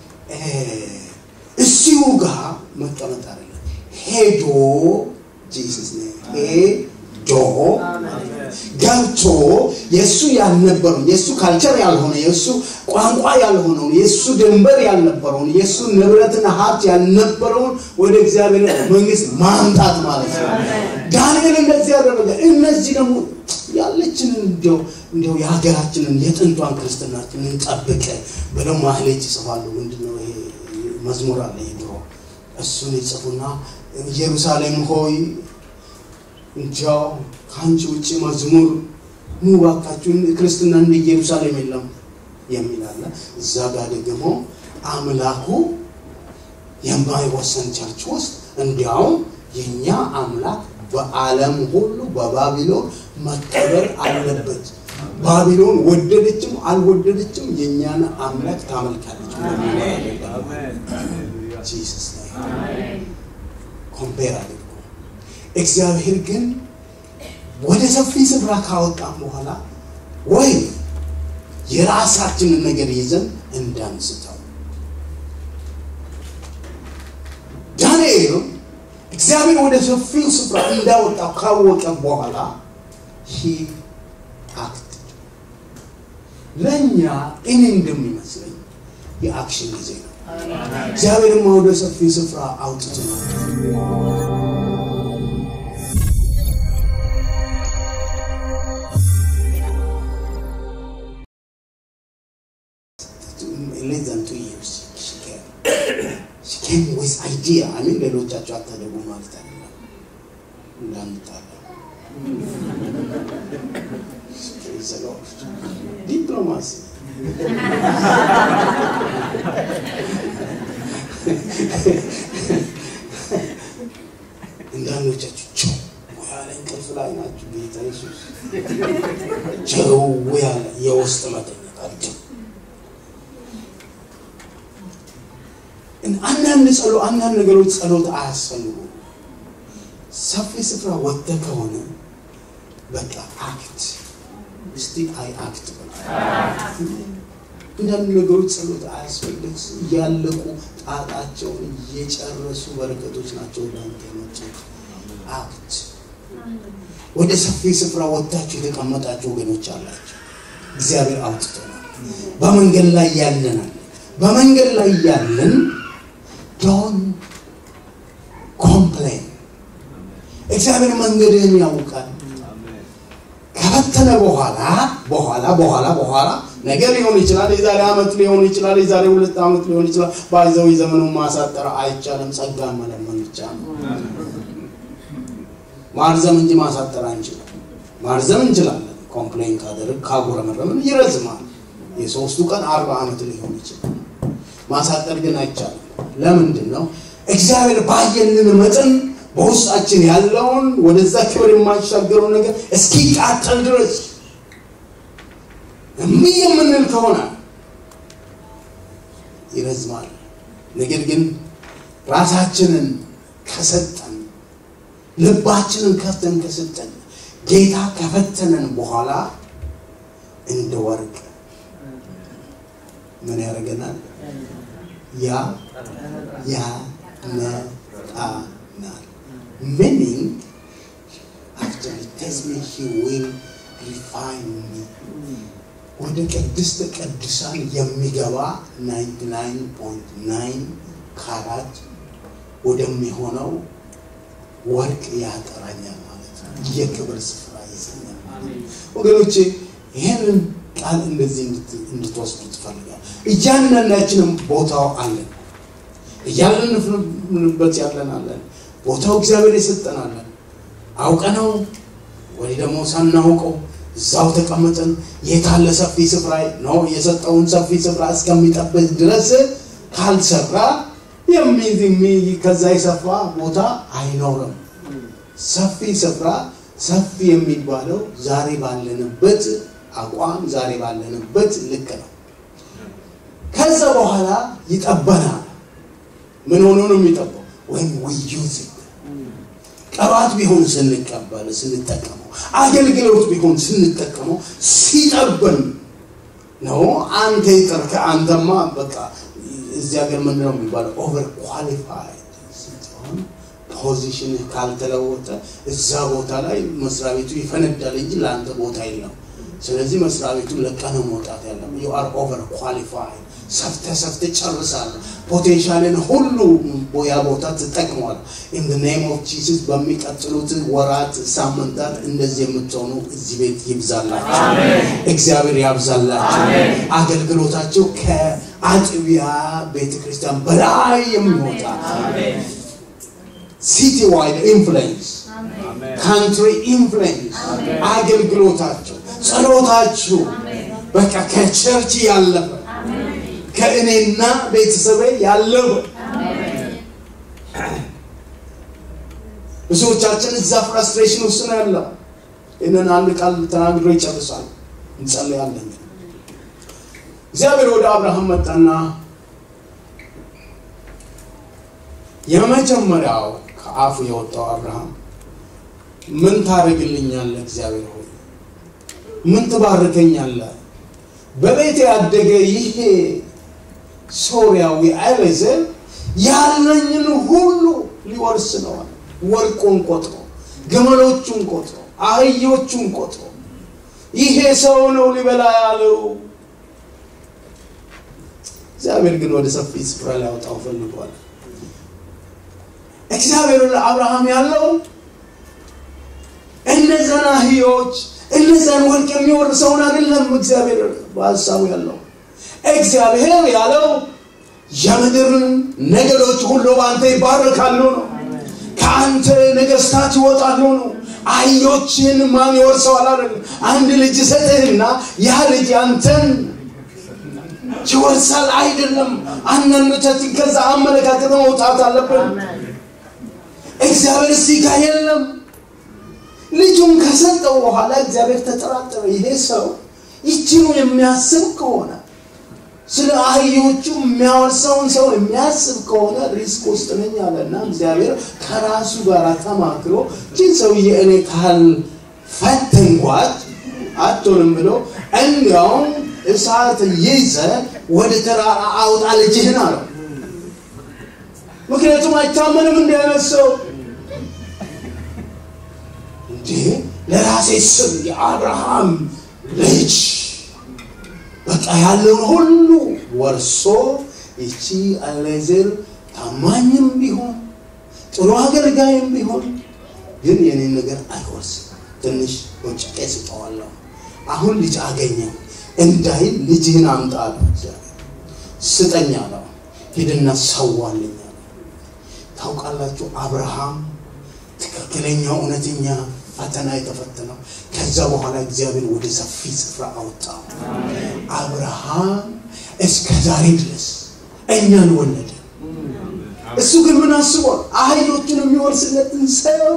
እዚሁ ጋር መቀመጥ አይደለም። ሄዶ ጂሰስ ሄዶ ገብቶ የእሱ ያልነበረውን የእሱ ካልቸር ያልሆነ የእሱ ቋንቋ ያልሆነውን የእሱ ድንበር ያልነበረውን የእሱ ንብረትና ሀብት ያልነበረውን ወደ እግዚአብሔር መንግስት ማምጣት ማለት ነው። ዳንኤል እንደዚህ ያደረገ። እነዚህ ደግሞ ያለችንን እንዲያው እንዲያው የሀገራችንን የጥንቷን ክርስትናችንን ጠብቀ ብለው ማህሌት ይጽፋሉ። ምንድነው ይሄ መዝሙር አለ የድሮ እሱን ይጽፉና ኢየሩሳሌም ሆይ እንጃው ከአንቺ ውጭ መዝሙር ኑ እባካችሁን ክርስትና እንደ ኢየሩሳሌም የለም የሚል አለ። እዛ ጋር ደግሞ አምላኩ የማይወሰን ቸርች ውስጥ እንዲያውም የእኛ አምላክ በዓለም ሁሉ በባቢሎን መከበር አለበት። ባቢሎን ወደደችም አልወደደችም የእኛን አምላክ ታመልካለች። ጂሰስ ኮምፔር አድርጎ እግዚአብሔር ግን ወደ ሰፊ ስፍራ ካወጣን በኋላ ወይ የራሳችንን ነገር ይዘን እንዳንስተው ዳንኤል እግዚአብሔር ወደ ሰፊው ስፍራ እንዳወጣው ካወቀ በኋላ ሂ አክት ለእኛ እኔ እንደሚመስለኝ የአክሽን ጊዜ ነው። እግዚአብሔርማ ወደ ሰፊ ስፍራ አውጥቶ ነው። less than two years she came. She came with idea. I mean ሌሎቻቸው አታደጉ ማለት አይደለም እንዳንጣለ ዲፕሎማሲ እንዳንዶቻችሁ ቸው ያለ እንቅልፍ ላይ ናችሁ። ጌታ ኢየሱስ ቸው ያለ የውስጥ መተኛታቸው አንዳንድ ጸሎ አንዳንድ ነገሮች ጸሎት አያስፈልጉ። ሰፊ ስፍራ ወጥተህ ከሆነ በቃ አክት እስቲ አይ አክት አንዳንድ ነገሮች ጸሎት አያስፈልግ። እያለቁ ጣጣቸውን እየጨረሱ በረከቶች ናቸው ወደ አንተ የመጡት። አክት ወደ ሰፊ ስፍራ ወጥታችሁ የተቀመጣችሁ ወገኖች አላቸው። እግዚአብሔር አውጥቶናል። በመንገድ ላይ ያለናል። በመንገድ ላይ ያለን ዶን ኮምፕሌን። እግዚአብሔር መንገድህን ያውቃል። ከፈተነ በኋላ በኋላ በኋላ በኋላ ነገር ሊሆን ይችላል። የዛሬ ዓመት ሊሆን ይችላል። የዛሬ ሁለት ዓመት ሊሆን ይችላል። ባይዘው ዘመኑን ማሳጠር አይቻልም። ጸጋ መለመን ብቻ ነው። ማርዘም እንጂ ማሳጠር አንችልም። ማርዘም እንችላለን። ኮምፕሌን ካደረግ ካጉረመረምን ይረዝማል። የሶስቱ ቀን አርባ ዓመት ሊሆን ይችላል። ማሳጠር ግን አይቻልም። ለምንድን ነው? እግዚአብሔር ባየልን መጠን በውስጣችን ያለውን ወደዛ ክብር የማይሻገረው ነገር እስኪቃጠል ድረስ እምቢ የምንል ከሆነ ይረዝማል። ነገር ግን ራሳችንን ከሰጠን ልባችንን ከፍተን ከሰጠን ጌታ ከፈተነን በኋላ እንደ ወርቅ ምን ያደርገናል? ያ ያነጣናል። meaning actually tells me he will ሪፋይን ወደ ቅድስት ቅዱሳን የሚገባ 99.9 ካራት ወደሚሆነው ወርቅ ያጠራኛል ማለት ነው። የክብር ስፍራ ይሰኛል ማለት ነው። ወገኖቼ ይህንን ቃል እንደዚህ እንድትወስዱ ትፈልጋል። እያንዳንዳችንም ቦታው አለን። እያለንበት ያለን አለን። ቦታው እግዚአብሔር የሰጠን አለን። አውቀነው ወይ ደግሞ ሳናውቀው እዛው ተቀምጠን የታለ ሰፊ ስፍራ ነው የሰጠውን ሰፊ ስፍራ እስከሚጠብቅ ድረስ ካልሰራ የሚይዝ ከዛ የሰፋ ቦታ አይኖርም። ሰፊ ስፍራ ሰፊ የሚባለው ዛሬ ባለንበት አቋም ዛሬ ባለንበት ልክ ነው። ከዛ በኋላ ይጠበናል። ምን ሆኖ ነው የሚጠባው? ወይም ውዩት ቅባት ቢሆን ስንቀበል ስንጠቀመው፣ አገልግሎት ቢሆን ስንጠቀመው ሲጠብን ነው። አንተ ይቅር ከአንተማ በቃ እዚህ ሀገር ምንድን ነው የሚባለው? ኦቨር ኳሊፋይድ ስትሆን ፖዚሽን ካልተለወጠ እዛ ቦታ ላይ መስሪያ ቤቱ ይፈነዳል እንጂ ለአንተ ቦታ የለም። ስለዚህ መስሪያ ቤቱን ለቀህ ነው መውጣት ያለም። ዩ አር ኦቨር ኳሊፋይድ ሰፍተ ሰፍተ ጨርሳል። ፖቴንሻልን ሁሉ ቦያ ቦታ ትጠቅመዋል። ኢን ኔም ኦፍ ጂሰስ በሚቀጥሉት ወራት፣ ሳምንታት እንደዚህ የምትሆኑ እዚህ ቤት ይብዛላቸው፣ እግዚአብሔር ያብዛላቸው። አገልግሎታቸው ከአጥቢያ ቤተ ክርስቲያን በላይ የሚወጣ ሲቲ ዋይድ ኢንፍሉዌንስ ካንትሪ ኢንፍሉዌንስ አገልግሎታቸው፣ ጸሎታችሁ በቃ ከቸርች ያለፈ ከእኔና ቤተሰቤ ያለፈ ብዙዎቻችን እዛ ፍራስትሬሽን ውስጥ ነው ያለው። ይህንን አንድ ቃል ተናግሮ ይጨርሳል። እንጸልያለን። እግዚአብሔር ወደ አብርሃም መጣና የመጀመሪያው ከአፉ የወጣው አብርሃም ምን ታደርግልኛለህ? እግዚአብሔር ሆይ ምን ትባርከኛለህ? በቤት ያደገ ይሄ ሶርያዊ ኤሌዘር ያለኝን ሁሉ ሊወርስ ነዋል። ወርቁን ቆጥሮ፣ ግመሎቹን ቆጥሮ፣ አህዮቹን ቆጥሮ ይሄ ሰው ነው ሊበላ ያለው። እግዚአብሔር ግን ወደ ሰፊ ስፍራ ሊያወጣው ፈልጓል። እግዚአብሔር ለአብርሃም ያለው እነዛን አህዮች እነዛን ወርቅ የሚወርሰውን አይደለም። እግዚአብሔር በሀሳቡ ያለው እግዚአብሔር ያለው የምድርን ነገዶች ሁሉ በአንተ ይባረካሉ ነው። ከአንተ ነገስታት ይወጣሉ ነው። አህዮችን ማን ይወርሰዋል? አይደለም። አንድ ልጅ ሰጥህና ያ ልጅ አንተን ይወርሳል አይደለም። አንዳንዶቻችን ከዛ አመለካከት መውጣት አለብን። እግዚአብሔር እዚህ ጋር የለም። ልጁን ከሰጠው በኋላ እግዚአብሔር ተጠራጠረ። ይሄ ሰው ይችኑ የሚያስብ ከሆነ ስለ አህዮቹ የሚያወርሰውን ሰው የሚያስብ ከሆነ ሪስክ ውስጥ ነኝ አለና እግዚአብሔር ከራሱ ጋር ተማክሮ ይህን ሰውዬ እኔ ካል ፈተንኳት አትሆንም ብሎ እንዲያውም እሳት ይዘ ወደ ተራራ አውጣ ልጅህን አለው። ምክንያቱም አይታመንም እንዲህ አይነት ሰው እንዴ ለራሴ ስም የአብርሃም ልጅ በቃ ያለውን ሁሉ ወርሶ ይቺ አሌዘር ታማኝም ቢሆን ጥሩ አገልጋይም ቢሆን ግን የኔን ነገር አይወርስም። ትንሽ ወጭቄ ስጠዋለሁ። አሁን ልጅ አገኘው እንዳይል ልጅህን አምጣ አለው። እግዚአብሔር ስጠኝ አለው። ሂድና ሰዋልኝ አለው። ታውቃላችሁ አብርሃም ትክክለኛ እውነተኛ ፈተና የተፈተነው ከዛ በኋላ እግዚአብሔር ወደ ሰፊ ስፍራ አወጣው። አብርሃም እስከ ዛሬ ድረስ እኛን ወለደ። እሱ ግን ምን አስቧል? አህዮቹን የሚወርስለትን ሰው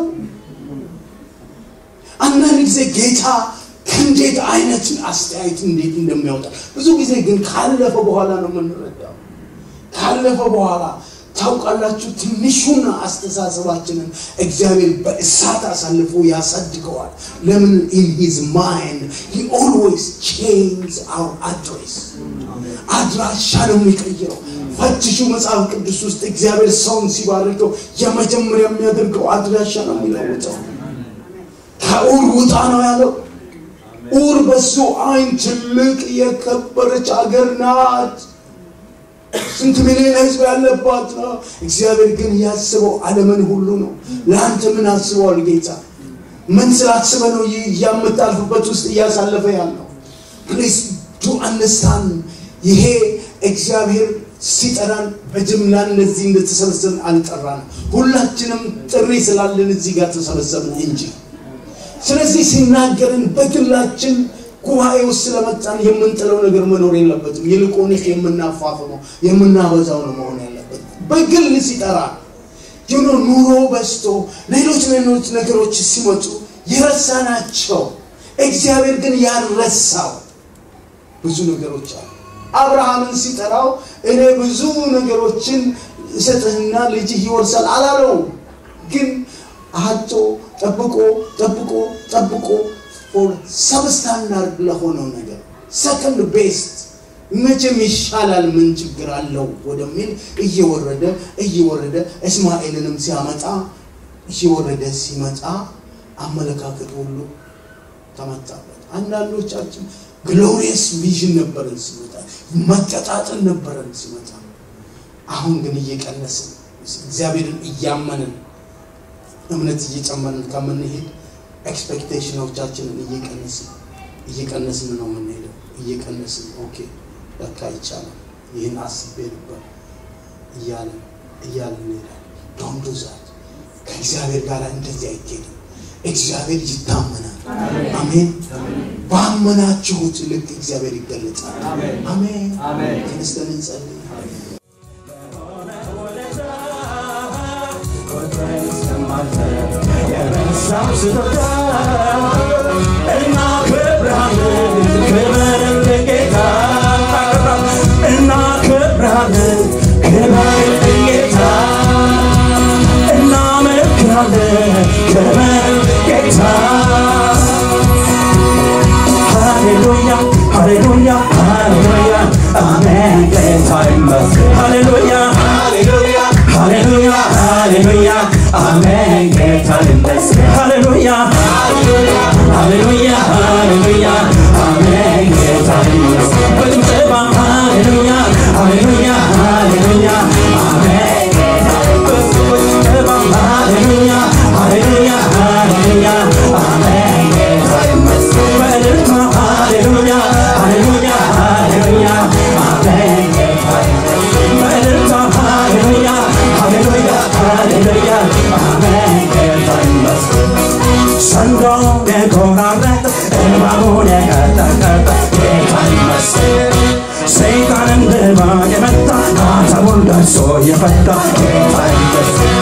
አንዳንድ ጊዜ ጌታ ከእንዴት አይነት አስተያየት እንዴት እንደሚያወጣ ብዙ ጊዜ ግን ካለፈ በኋላ ነው የምንረዳው። ካለፈ በኋላ ታውቃላችሁ፣ ትንሹን አስተሳሰባችንን እግዚአብሔር በእሳት አሳልፎ ያሳድገዋል። ለምን? ኢን ሂዝ ማይንድ ሂ ኦልዌይስ ቼንጅ አወር አድሬስ አድራሻ ነው የሚቀይረው። ፈትሹ መጽሐፍ ቅዱስ ውስጥ እግዚአብሔር ሰውን ሲባርከው የመጀመሪያ የሚያደርገው አድራሻ ነው የሚለውጠው። ከኡር ውጣ ነው ያለው። ኡር በሱ አይን ትልቅ የከበረች አገር ናት። ስንት ሚሊዮን ህዝብ ያለባት ነው። እግዚአብሔር ግን ያስበው ዓለምን ሁሉ ነው። ለአንተ ምን አስበዋል ጌታ? ምን ስላስበ ነው ይህ የምታልፍበት ውስጥ እያሳለፈ ያለው? ፕሊዝ ቱ አንደርስታንድ ይሄ እግዚአብሔር ሲጠራን በጅምላ እነዚህ እንደተሰበሰብን አልጠራን። ሁላችንም ጥሪ ስላለን እዚህ ጋር ተሰበሰብን እንጂ ስለዚህ ሲናገርን በግላችን ጉባኤ ውስጥ ስለመጣን የምንጥለው ነገር መኖር የለበትም። ይልቁንስ የምናፋፍመው የምናበዛው ነው መሆን ያለበት። በግል ሲጠራ ዩኖ ኑሮ በዝቶ ሌሎች ሌሎች ነገሮች ሲመጡ የረሳናቸው እግዚአብሔር ግን ያልረሳው ብዙ ነገሮች አሉ። አብርሃምን ሲጠራው እኔ ብዙ ነገሮችን እሰጥህና ልጅህ ይወርሳል አላለው። ግን አቶ ጠብቆ ጠብቆ ጠብቆ ሰብስታንዳርድ ለሆነው ነገር ሰከንድ ቤስት መቼም ይሻላል ምን ችግር አለው ወደሚል እየወረደ እየወረደ እስማኤልንም ሲያመጣ እየወረደ ሲመጣ አመለካከት ሁሉ ተመታበት። አንዳንዶቻችን ግሎሪየስ ቪዥን ነበረን ሲመጣ፣ መቀጣጠል ነበረን ሲመጣ። አሁን ግን እየቀነስን እግዚአብሔርን እያመንን እምነት እየጨመርን ከምንሄድ ኤክስፔክቴሽኖቻችንን እየቀነስን እየቀነስን ነው የምንሄደው። እየቀነስን ኦኬ ለካ ይቻላል ይህን አስቤ ነበር እያለን እያለን እንሄዳለን። ዶንት ዱ ዛት። ከእግዚአብሔር ጋር እንደዚህ አይኬድም። እግዚአብሔር ይታመናል። አሜን። ባመናችሁት ልክ እግዚአብሔር ይገለጻል። አሜን። ተነስተን እንጸልይ። የረሳው ስጦታ እናከብርሃለን፣ ክበርን ጌታ እናከብርሃለን፣ ክበርን ጌታ እናመልክሃለን፣ ክበርን ጌታ ሃሌሉያ ሃሌሉያ ሃሌሉያ አሜን ጌታ ይመስገን ሃሌሉያ ሃሌሉያ ሃሌሉያ ሃሌሉያ አሜን ጌታ ይመስገን ሃሌሉያ ሃሌሉያ ሃሌሉያ አሜን ጌታ ይመስገን በጭብጨባ ሃሌሉያ ሃሌሉያ ሃሌሉያ አሜን ጌታ ይመስገን በጭብጨባ ሃሌሉያ ሃሌሉያ ሃሌሉያ አሜን ጌታ ይመስገን በእልልታ ሃሌሉያ ሃሌሉያ ሃሌሉያ አሜን ጌታ ይመስገን በእልልታ ሃሌሉያ ሃሌሉያ ሃሌሉያ አሜን ጌታ ይመስገን ሰንዶውን የቆራረጠ እባቡን የቀጠቀጠ ጌታ ይመስገን ሰይጣንን ድባ የመታ ማተቡን ደርሶ የፈታ ጌታ ይመስገን